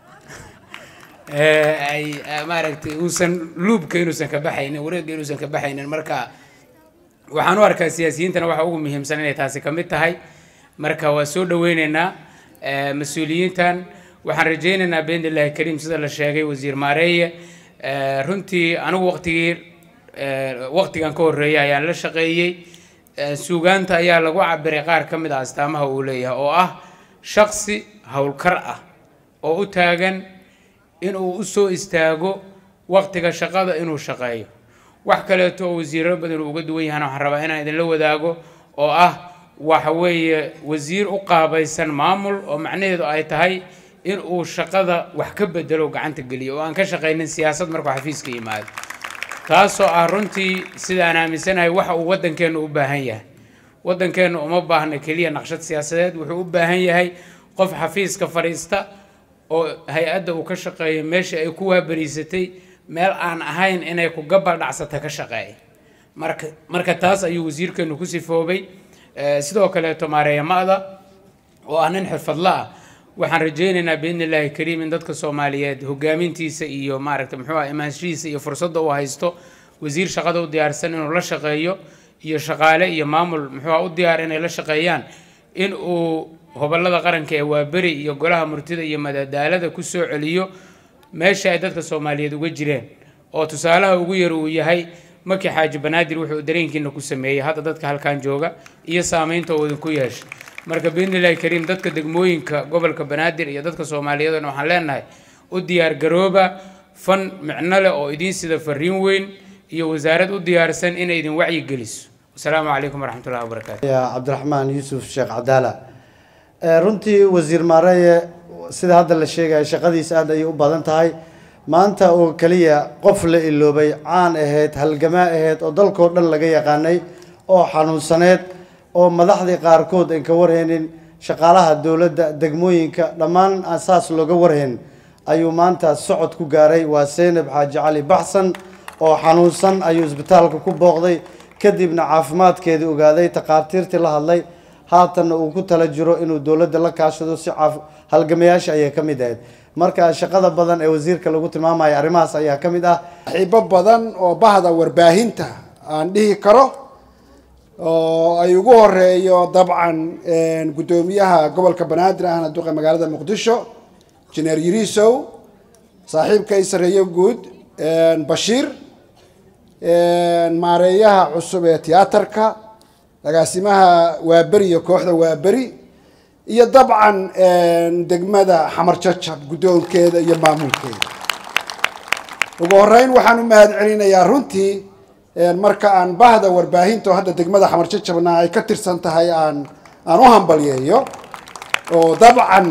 Eh, ay eh, maaragtay uusan luubka inuusan ka baxaynin wareegga inuusan ka baxaynin marka waxaan u arkaa siyaasiyiintana waxa ugu muhiimsan inay taasi ka mid tahay marka waa soo dhaweyneynaa eh, mas-uuliyiintan waxaan rajaynaynaa biidnillahi kariim sida la sheegay wasiir maareeye eh, runtii anigu waqtigii eh, waqtigan ka horreeyay ayaan la shaqeeyey Eh, suugaanta ayaa lagu cabiray qaar ka mid ah astaamaha uu leeyahay oo ah shaqsi howlkar ah oo u taagan inuu u soo istaago waqtiga shaqada inuu shaqeeyo wax kaleeto oo wasiiro badan uu uga duwan yahana waxaan rabaa inaan idinla wadaago oo ah waxa weeye wasiir u qaabaysan maamul oo macnaheedu ay tahay in uu shaqada wax ka bedelo oo gacanta geliyo oo aan ka shaqaynin siyaasad markuu xafiiska yimaado taasoo ah runtii sida aan aaminsanahay waxa uu waddankeennu u baahan yahay waddankeennu uma baahna keliya naqshad siyaasadeed wuxuu u baahan yahay qof xafiiska fadhiista oo hay-adda uu ka shaqeeyo meesha ay ku waabariisatay meel aan ahayn inay ku gabal dhacsata ka shaqeeya marka marka taas ayuu wasiirkeenu ku sifoobay Eh, sidoo kaleeto maareeya ma'da oo ah nin xirfadla ah waxaan rajaynaynaa biidni illaahi kariim in dadka soomaaliyeed hogaamintiisa iyo maaragta muxuu ah imaanshihiisa iyo fursadda uu haysto wasiir shaqada u diyaarsan inuu la shaqeeyo iyo shaqaale iyo maamul muxuu ah u diyaar inay la shaqeeyaan in uu hobolada qaranka ee waaberi iyo golaha murtida iyo madadaalada ku soo celiyo meesha ay dadka soomaaliyeed uga jireen oo tusaalaha ugu yar uu yahay maki xaaji banaadir wuxuu dareenkiina ku sameeyey hadda dadka halkan jooga iyo saameynta uu idinku yeeshay marka biidnillahi kariim dadka degmooyinka gobolka banaadir iyo dadka soomaaliyeedna waxaan leenahay u diyaar garooba fan micno leh oo idiin sida fariin weyn iyo wasaarad u diyaarsan inay idin wacyi geliso wasalaamu calaykum waraxmatullahi wabarakaatu ya cabdiraxmaan yuusuf sheekh cadaala Eh, runtii wasiir maareeye sida hadda la sheegaya shaqadiisa aad ayay u badan tahay maanta oo keliya qof la iloobay caan ahayd halgamaa ahayd oo dalkoo dhan laga yaqaanay oo xanuunsaneed oo madaxdii qaarkood aan ka warhaynin shaqaalaha dowladda degmooyinka dhammaan aan saas looga warhayn ayuu maanta socod ku gaaray waa seynab xaaji cali baxsan oo xanuunsan ayuu isbitaalka ku booqday kadibna caafimaadkeedii ogaaday takhaatiirtii la hadlay haatanna uu ku tala jiro inuu dowladda la kaashado si caaf halgamayaasha ayay ka mid ahayd marka shaqada badan ee wasiirka lagu tilmaamaya arrimahaas ayaa ka mid ah xiibo badan oo bahda warbaahinta aan dhihi karo oo ay ugu horeeyo dabcan guddoomiyaha gobolka banaadir ahna duqa magaalada muqdisho jineer yirisow saaxiibkay sareeyo guud bashiir maareeyaha cusub ee tiyaatarka agaasimaha waaberi iyo kooxda waaberi iyo dabcan degmada xamar jajab guddoonkeeda iyo maamulkeeda ugu horeyn waxaan u mahad celinayaa runtii marka aan bahda warbaahinta oo hadda degmada xamar jajabna ay ka tirsan tahay aan aan u hambalyeeyo oo dabcan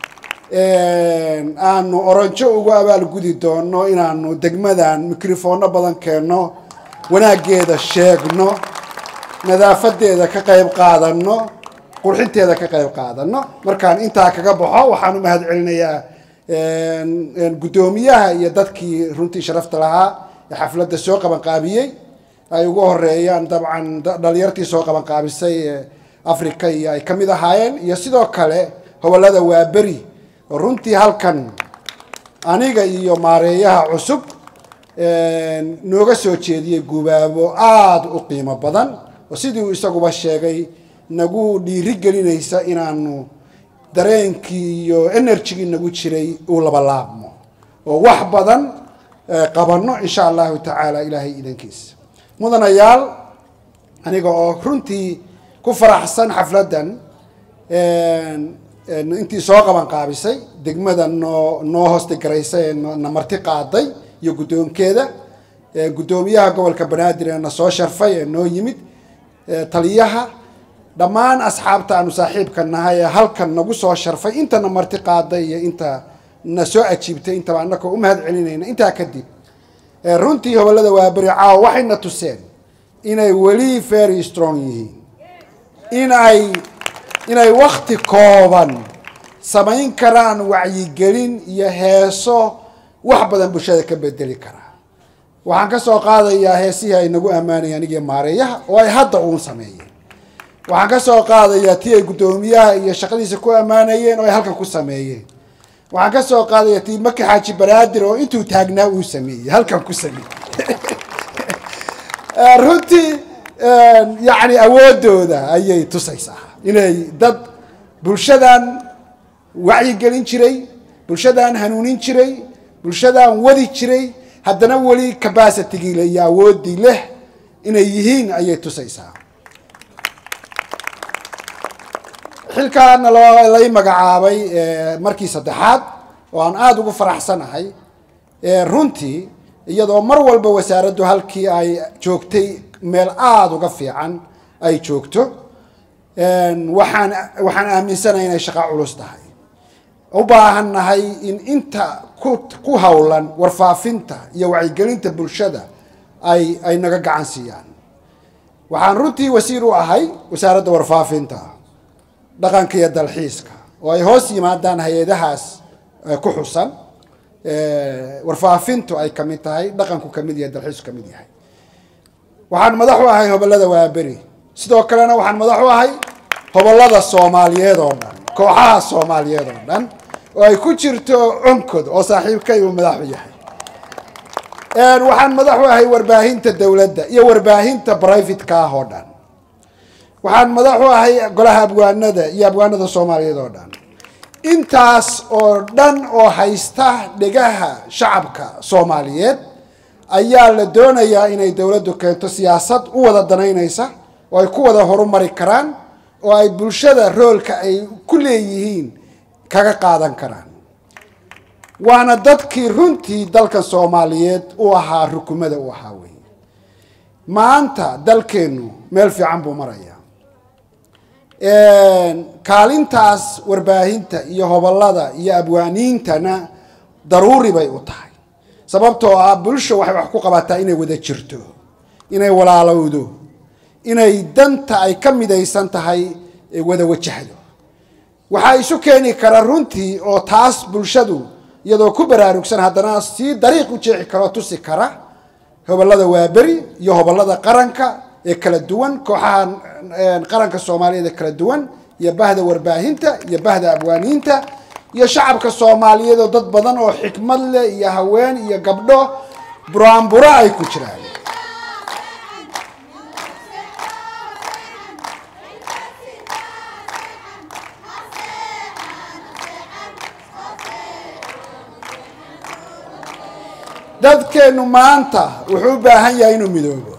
aanu oranjo ugu abaalgudi doono inaanu degmadan mikrofoono badan keenno wanaaggeeda sheegno nadaafadeeda ka qayb qaadano qurxinteeda ka qayb qaadano markaan intaa kaga baxo waxaan u mahad celinayaa guddoomiyaha iyo dadkii runtii sharafta lahaa ee xafladda soo qabanqaabiyey ay ugu horeeyaan dabcan dhalinyartii soo qabanqaabisay ee africa iyo ay ka mid ahaayeen iyo sidoo kale hobolada waaberi oo runtii halkan aniga iyo maareeyaha cusub nooga soo jeediyey gubaabo aada u qiimo badan oo sidii uu isaguba sheegay nagu dhiiri gelinaysa inaanu dareenkii iyo enerjigii nagu jiray uu labalaabmo oo wax badan qabanno insha allahu tacaala ilaahay idankiisa mudanayaal aniga oo runtii ku faraxsan xafladdan een, een, intii soo qaban qaabisay degmada noo noo hoostigaraysay ee noo- na marti qaaday iyo guddoonkeeda ee guddoomiyaha gobolka banaadir ee na soo sharfay ee noo yimid ee taliyaha dhammaan asxaabta aanu saaxiibka nahay ee halkan nagu soo sharfay intana marti qaaday iyo inta na soo ajiibtay intaba annagoo u mahad celinayna intaa kadib ee runtii hobolada waaberi caawa waxayna tuseen inay weli very strong yihiin inay inay wakti kooban samayn karaan wacyigelin iyo heeso wax badan bulshada ka bedeli karaa waxaan ka soo qaadayaa heesihii ay nagu ammaanayeen anigii maareeyaha oo ay hadda uun sameeyeen waxaan ka soo qaadayaa tii ay guddoomiyaha iyo shaqadiisa ku ammaanayeen oo ay halkan ku sameeyeen waxaan ka soo qaadayaa tii maki xaaji banaadir oo intuu taagnaa uu sameeyey halkan ku sameeyey Eh, runtii eh, yacni awoodooda ayay tusaysaa inay dad bulshadan wacyigelin jiray bulshadan hanuunin jiray bulshadan wadi jiray haddana weli capacitigii leh iyo awooddii leh inay yihiin ayay tusaysaa xilkaana loo lay magacaabay eh, markii saddexaad oo aan aada ugu faraxsanahay eh, runtii iyadoo mar walba wasaaraddu halkii ay joogtay meel aada uga fiican ay joogto een, waxaan waxaan aaminsanahay inay shaqo culus tahay u baahan nahay in inta ku ku howlan warfaafinta iyo wacyigelinta bulshada ay ay naga gacan siiyaan waxaan runtii wasiir u ahay wasaaradda warfaafinta dhaqanka iyo dalxiiska oo ay hoos yimaadaan hay-adahaas eh, ku xusan Eh, warfaafintu ay ka mid tahay dhaqanku ka mid yahay dalxiisku ka mid yahay waxaan madax u ahay hobolada waaberi sidoo kalena waxaan madax u ahay hobolada soomaaliyeed oo dhan kooxaha soomaaliyeed oo dhan oo ay ku jirto onkod oo saaxiibkay uu madax u yahay Een, waxaan madax u ahay warbaahinta dowladda iyo warbaahinta brivatka ah oo dhan waxaan madax u ahay golaha abwaanada iyo abwaanada soomaaliyeed oo dhan intaas oo dhan oo haysta dhegaha shacabka soomaaliyeed ayaa la doonayaa inay dowladdu keento siyaasad u wada danaynaysa oo ay ku wada horumari karaan oo ay bulshada roolka ay ku leeyihiin kaga qaadan karaan waana dadkii runtii dalkan soomaaliyeed u ahaa rukumada u ahaa wey maanta dalkeennu meel fiican buu marayaa kaalintaas warbaahinta iyo hobolada iyo abwaaniintana daruuri bay u tahay sababtoo ah bulsha waxay wax ku qabataa inay wada jirto inay walaalowdo inay danta ay ka midaysan tahay ee wada wajahdo waxaa isu keeni kara runtii oo taas bulshadu iyadoo ku baraarugsan haddana sii dariiq u jeexi kara oo tusi kara hobolada waaberi iyo hobolada qaranka ee kala duwan kooxaha qaranka soomaaliyeed ee kala duwan iyo bahda warbaahinta iyo bahda abwaaniinta iyo shacabka soomaaliyeed oo dad badan oo xikmad leh iyo haween iyo gabdho buraanburo ay ku jiraan dadkeennu maanta wuxuu u baahan yahay inuu midoobo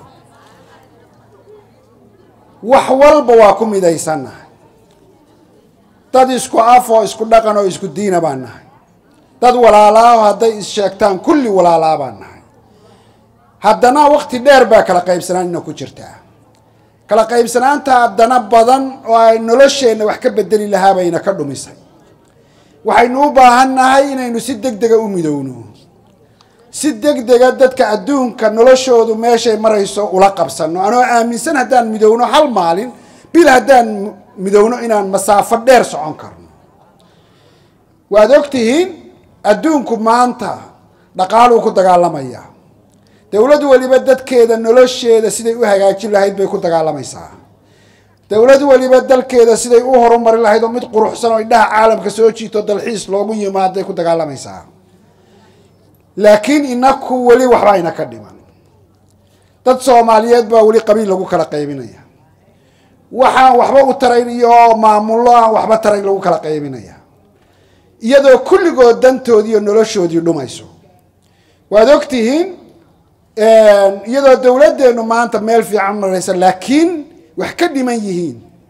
wax walba waa ku midaysannahay dad isku af oo isku dhaqan oo isku diina baan nahay dad walaalaaho hadday is-sheegtaan kulli walaalaa baan nahay haddana wakti dheer baa kala qaybsanaanina ku jirtaa kala qaybsanaanta haddana badan oo ay nolosheenna wax ka bedeli lahaa bayna ka dhumisay waxaynu u baahan nahay inaynu si deg dega u midowno si deg dega dadka adduunka noloshoodu meeshay marayso ula qabsano anoo aaminsan haddaan midowno hal maalin bil haddaan midowno inaan masaafo dheer socon karno waad og tihiin adduunku maanta dhaqaaluu ku dagaalamayaa dowlad weliba dadkeeda nolosheeda siday u hagaajin lahayd bay ku dagaalamaysaa dowlad weliba dalkeeda siday u horumari lahayd oo mid quruxsan oo indhaha caalamka soo jiito dalxiis loogu yimaaday ku dagaalamaysaa laakiin inaku weli waxba ayna ka dhiman dad soomaaliyeed baa weli qabiil lagu kala qaybinaya waxaan waxba u tarayn iyo maamullo aan waxba tarayn lagu kala qaybinaya iyadoo kulligood dantoodii iyo noloshoodii dhumayso waad og tihiin iyadoo dowladdeenu maanta meel fiican maraysa laakiin wax ka dhiman yihiin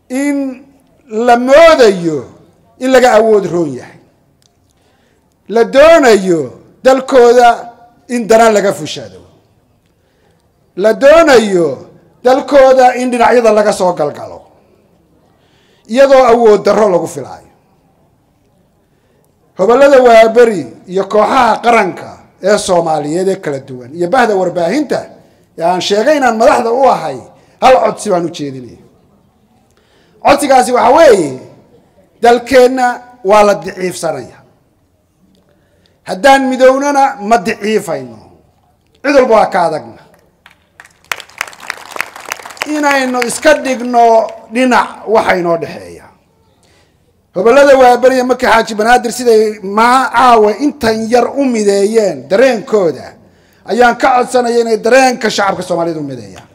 in la moodayo in laga awood roon yahay la doonayo dalkooda in dana laga fushado la doonayo dalkooda in dhinacyada laga soo galgalo iyadoo awood darro lagu filaayo hobollada waaberi iyo kooxaha qaranka ee soomaaliyeed ee kala duwan iyo bahda warbaahinta ee aan sheegay inaan madaxda u ahay hal codsi baan u jeedinaya codsigaasi waxa weeye dalkeenna waa la diciifsanaya haddaan midownana ma diciifayno cid walba waa ka adagna inaynu iska dhigno dhinac waxa inoo dhexeeya hobollada waaberiya marka xaaji banaadir siday maa caawa intan yar u mideeyeen dareenkooda ayaan ka codsanaya inay dareenka shacabka soomaaliyed u mideeyaan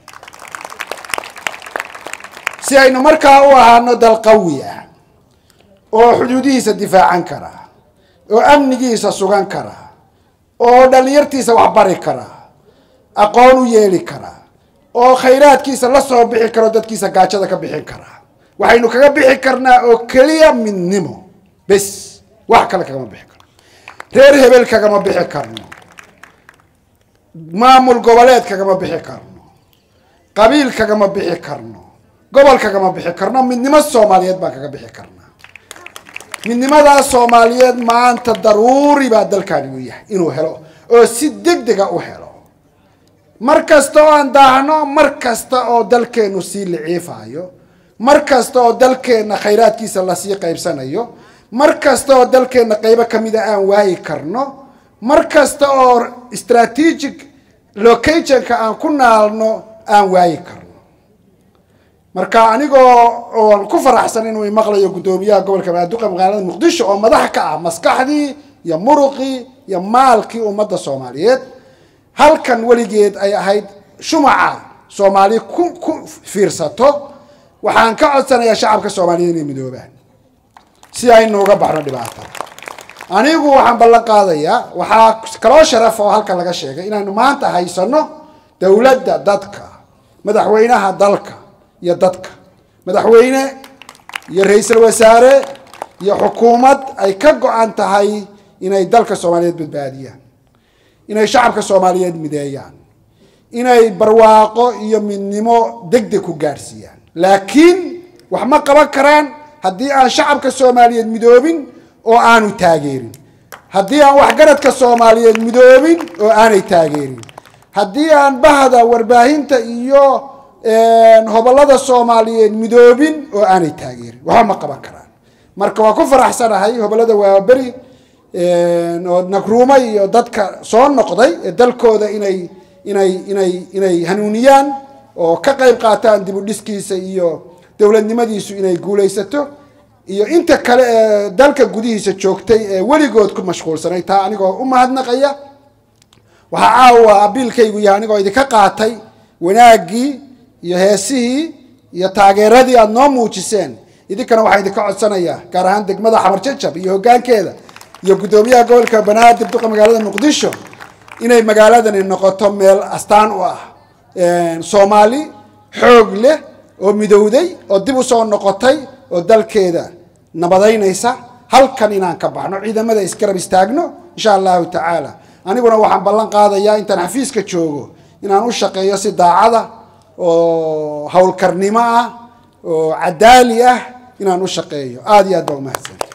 si aynu markaa u ahaano dal qawi ah oo xuduudihiisa difaacan kara oo amnigiisa sugan kara oo dhallinyartiisa waxbari kara aqoon u yeeli kara oo khayraadkiisa la soo bixi karo dadkiisa gaajada ka bixin kara waxaynu kaga bixi karnaa oo keliya midnimo bes wax kale kagama bixi karno reer hebel kagama bixi karno maamul goboleed kagama bixi karno qabiil kagama bixi karno gobol kagama bixi karno midnimo soomaaliyeed baan kaga bixi karnaa midnimadaas soomaaliyeed maanta daruuri baa dalkaani u yahay inuu helo oo si deg dega u helo mar kasta oo aan daahno mar kasta oo dalkeennu sii liciifayo mar kasta oo dalkeenna khayraadkiisa lasii qaybsanayo mar kasta oo dalkeenna qaybo kamida aan waayi karno mar kasta oo strategic locationka aan ku naalno aan waayi karno marka anigoo oon ku faraxsan inuu imaqlayo guddoomiyaha gobolka banaaduqa magaalada muqdisho oo madax ka ah maskaxdii iyo muruqii iyo maalkii ummadda soomaaliyeed halkan weligeed ay ahayd shumaca soomaali ku ku fiirsato waxaan ka codsanayaa shacabka soomaaliyeed inay midoobaan si aynu uga baxno dhibaatada anigu waxaan ballan qaadayaa waxaa kaloo sharaf oo halkan laga sheegay inaanu maanta haysano dowladda dadka madaxweynaha dalka iyo dadka madaxweyne iyo ra-iisul wasaare iyo xukuumad ay ka go-an tahay inay dalka soomaaliyeed badbaadiyaan inay shacabka soomaaliyeed mideeyaan inay barwaaqo iyo midnimo deg deg ku gaadhsiiyaan laakiin wax ma qaban karaan haddii aan shacabka soomaaliyeed midoobin oo aanu taageerin haddii aan waxgaradka soomaaliyeed midoobin oo aanay taageerin haddii aan bahda warbaahinta iyo hobollada soomaaliyeed midoobin oo aanay taageerin waxba ma qaban karaan marka waa ku faraxsanahay hobollada waaberi oo nagruuma iyo dadka soo noqday ee dalkooda inay inay inay inay hanuuniyaan oo ka qayb qaataan dib u dhiskiisa iyo dowladnimadiisu inay guulaysato iyo inta kale ee dalka gudihiisa joogtay ee weligood ku mashquulsanay taa anigoo u mahadnaqaya waxaa caawa abiilkaygu yahay anigoo idinka qaatay wanaaggii iyo heesihii iyo taageeradii aada noo muujiseen idinkana waxaa idinka codsanayaa gaar ahaan degmada xamar jajab iyo hoggaankeeda iyo guddoomiyaha gobolka banaadir duqa magaalada muqdisho inay magaaladani noqoto meel astaan u ah soomaali xoog leh oo midowday oo dib u soo noqotay oo dalkeeda nabadaynaysa halkan inaan ka baxno ciidamada isgarab istaagno insha allahu tacaala aniguna waxaan ballan qaadayaa intaan xafiiska joogo inaan u shaqeeyo si daacada oo howlkarnimo ah oo cadaali ah inaan u shaqeeyo aada iyo aad baa umahadsan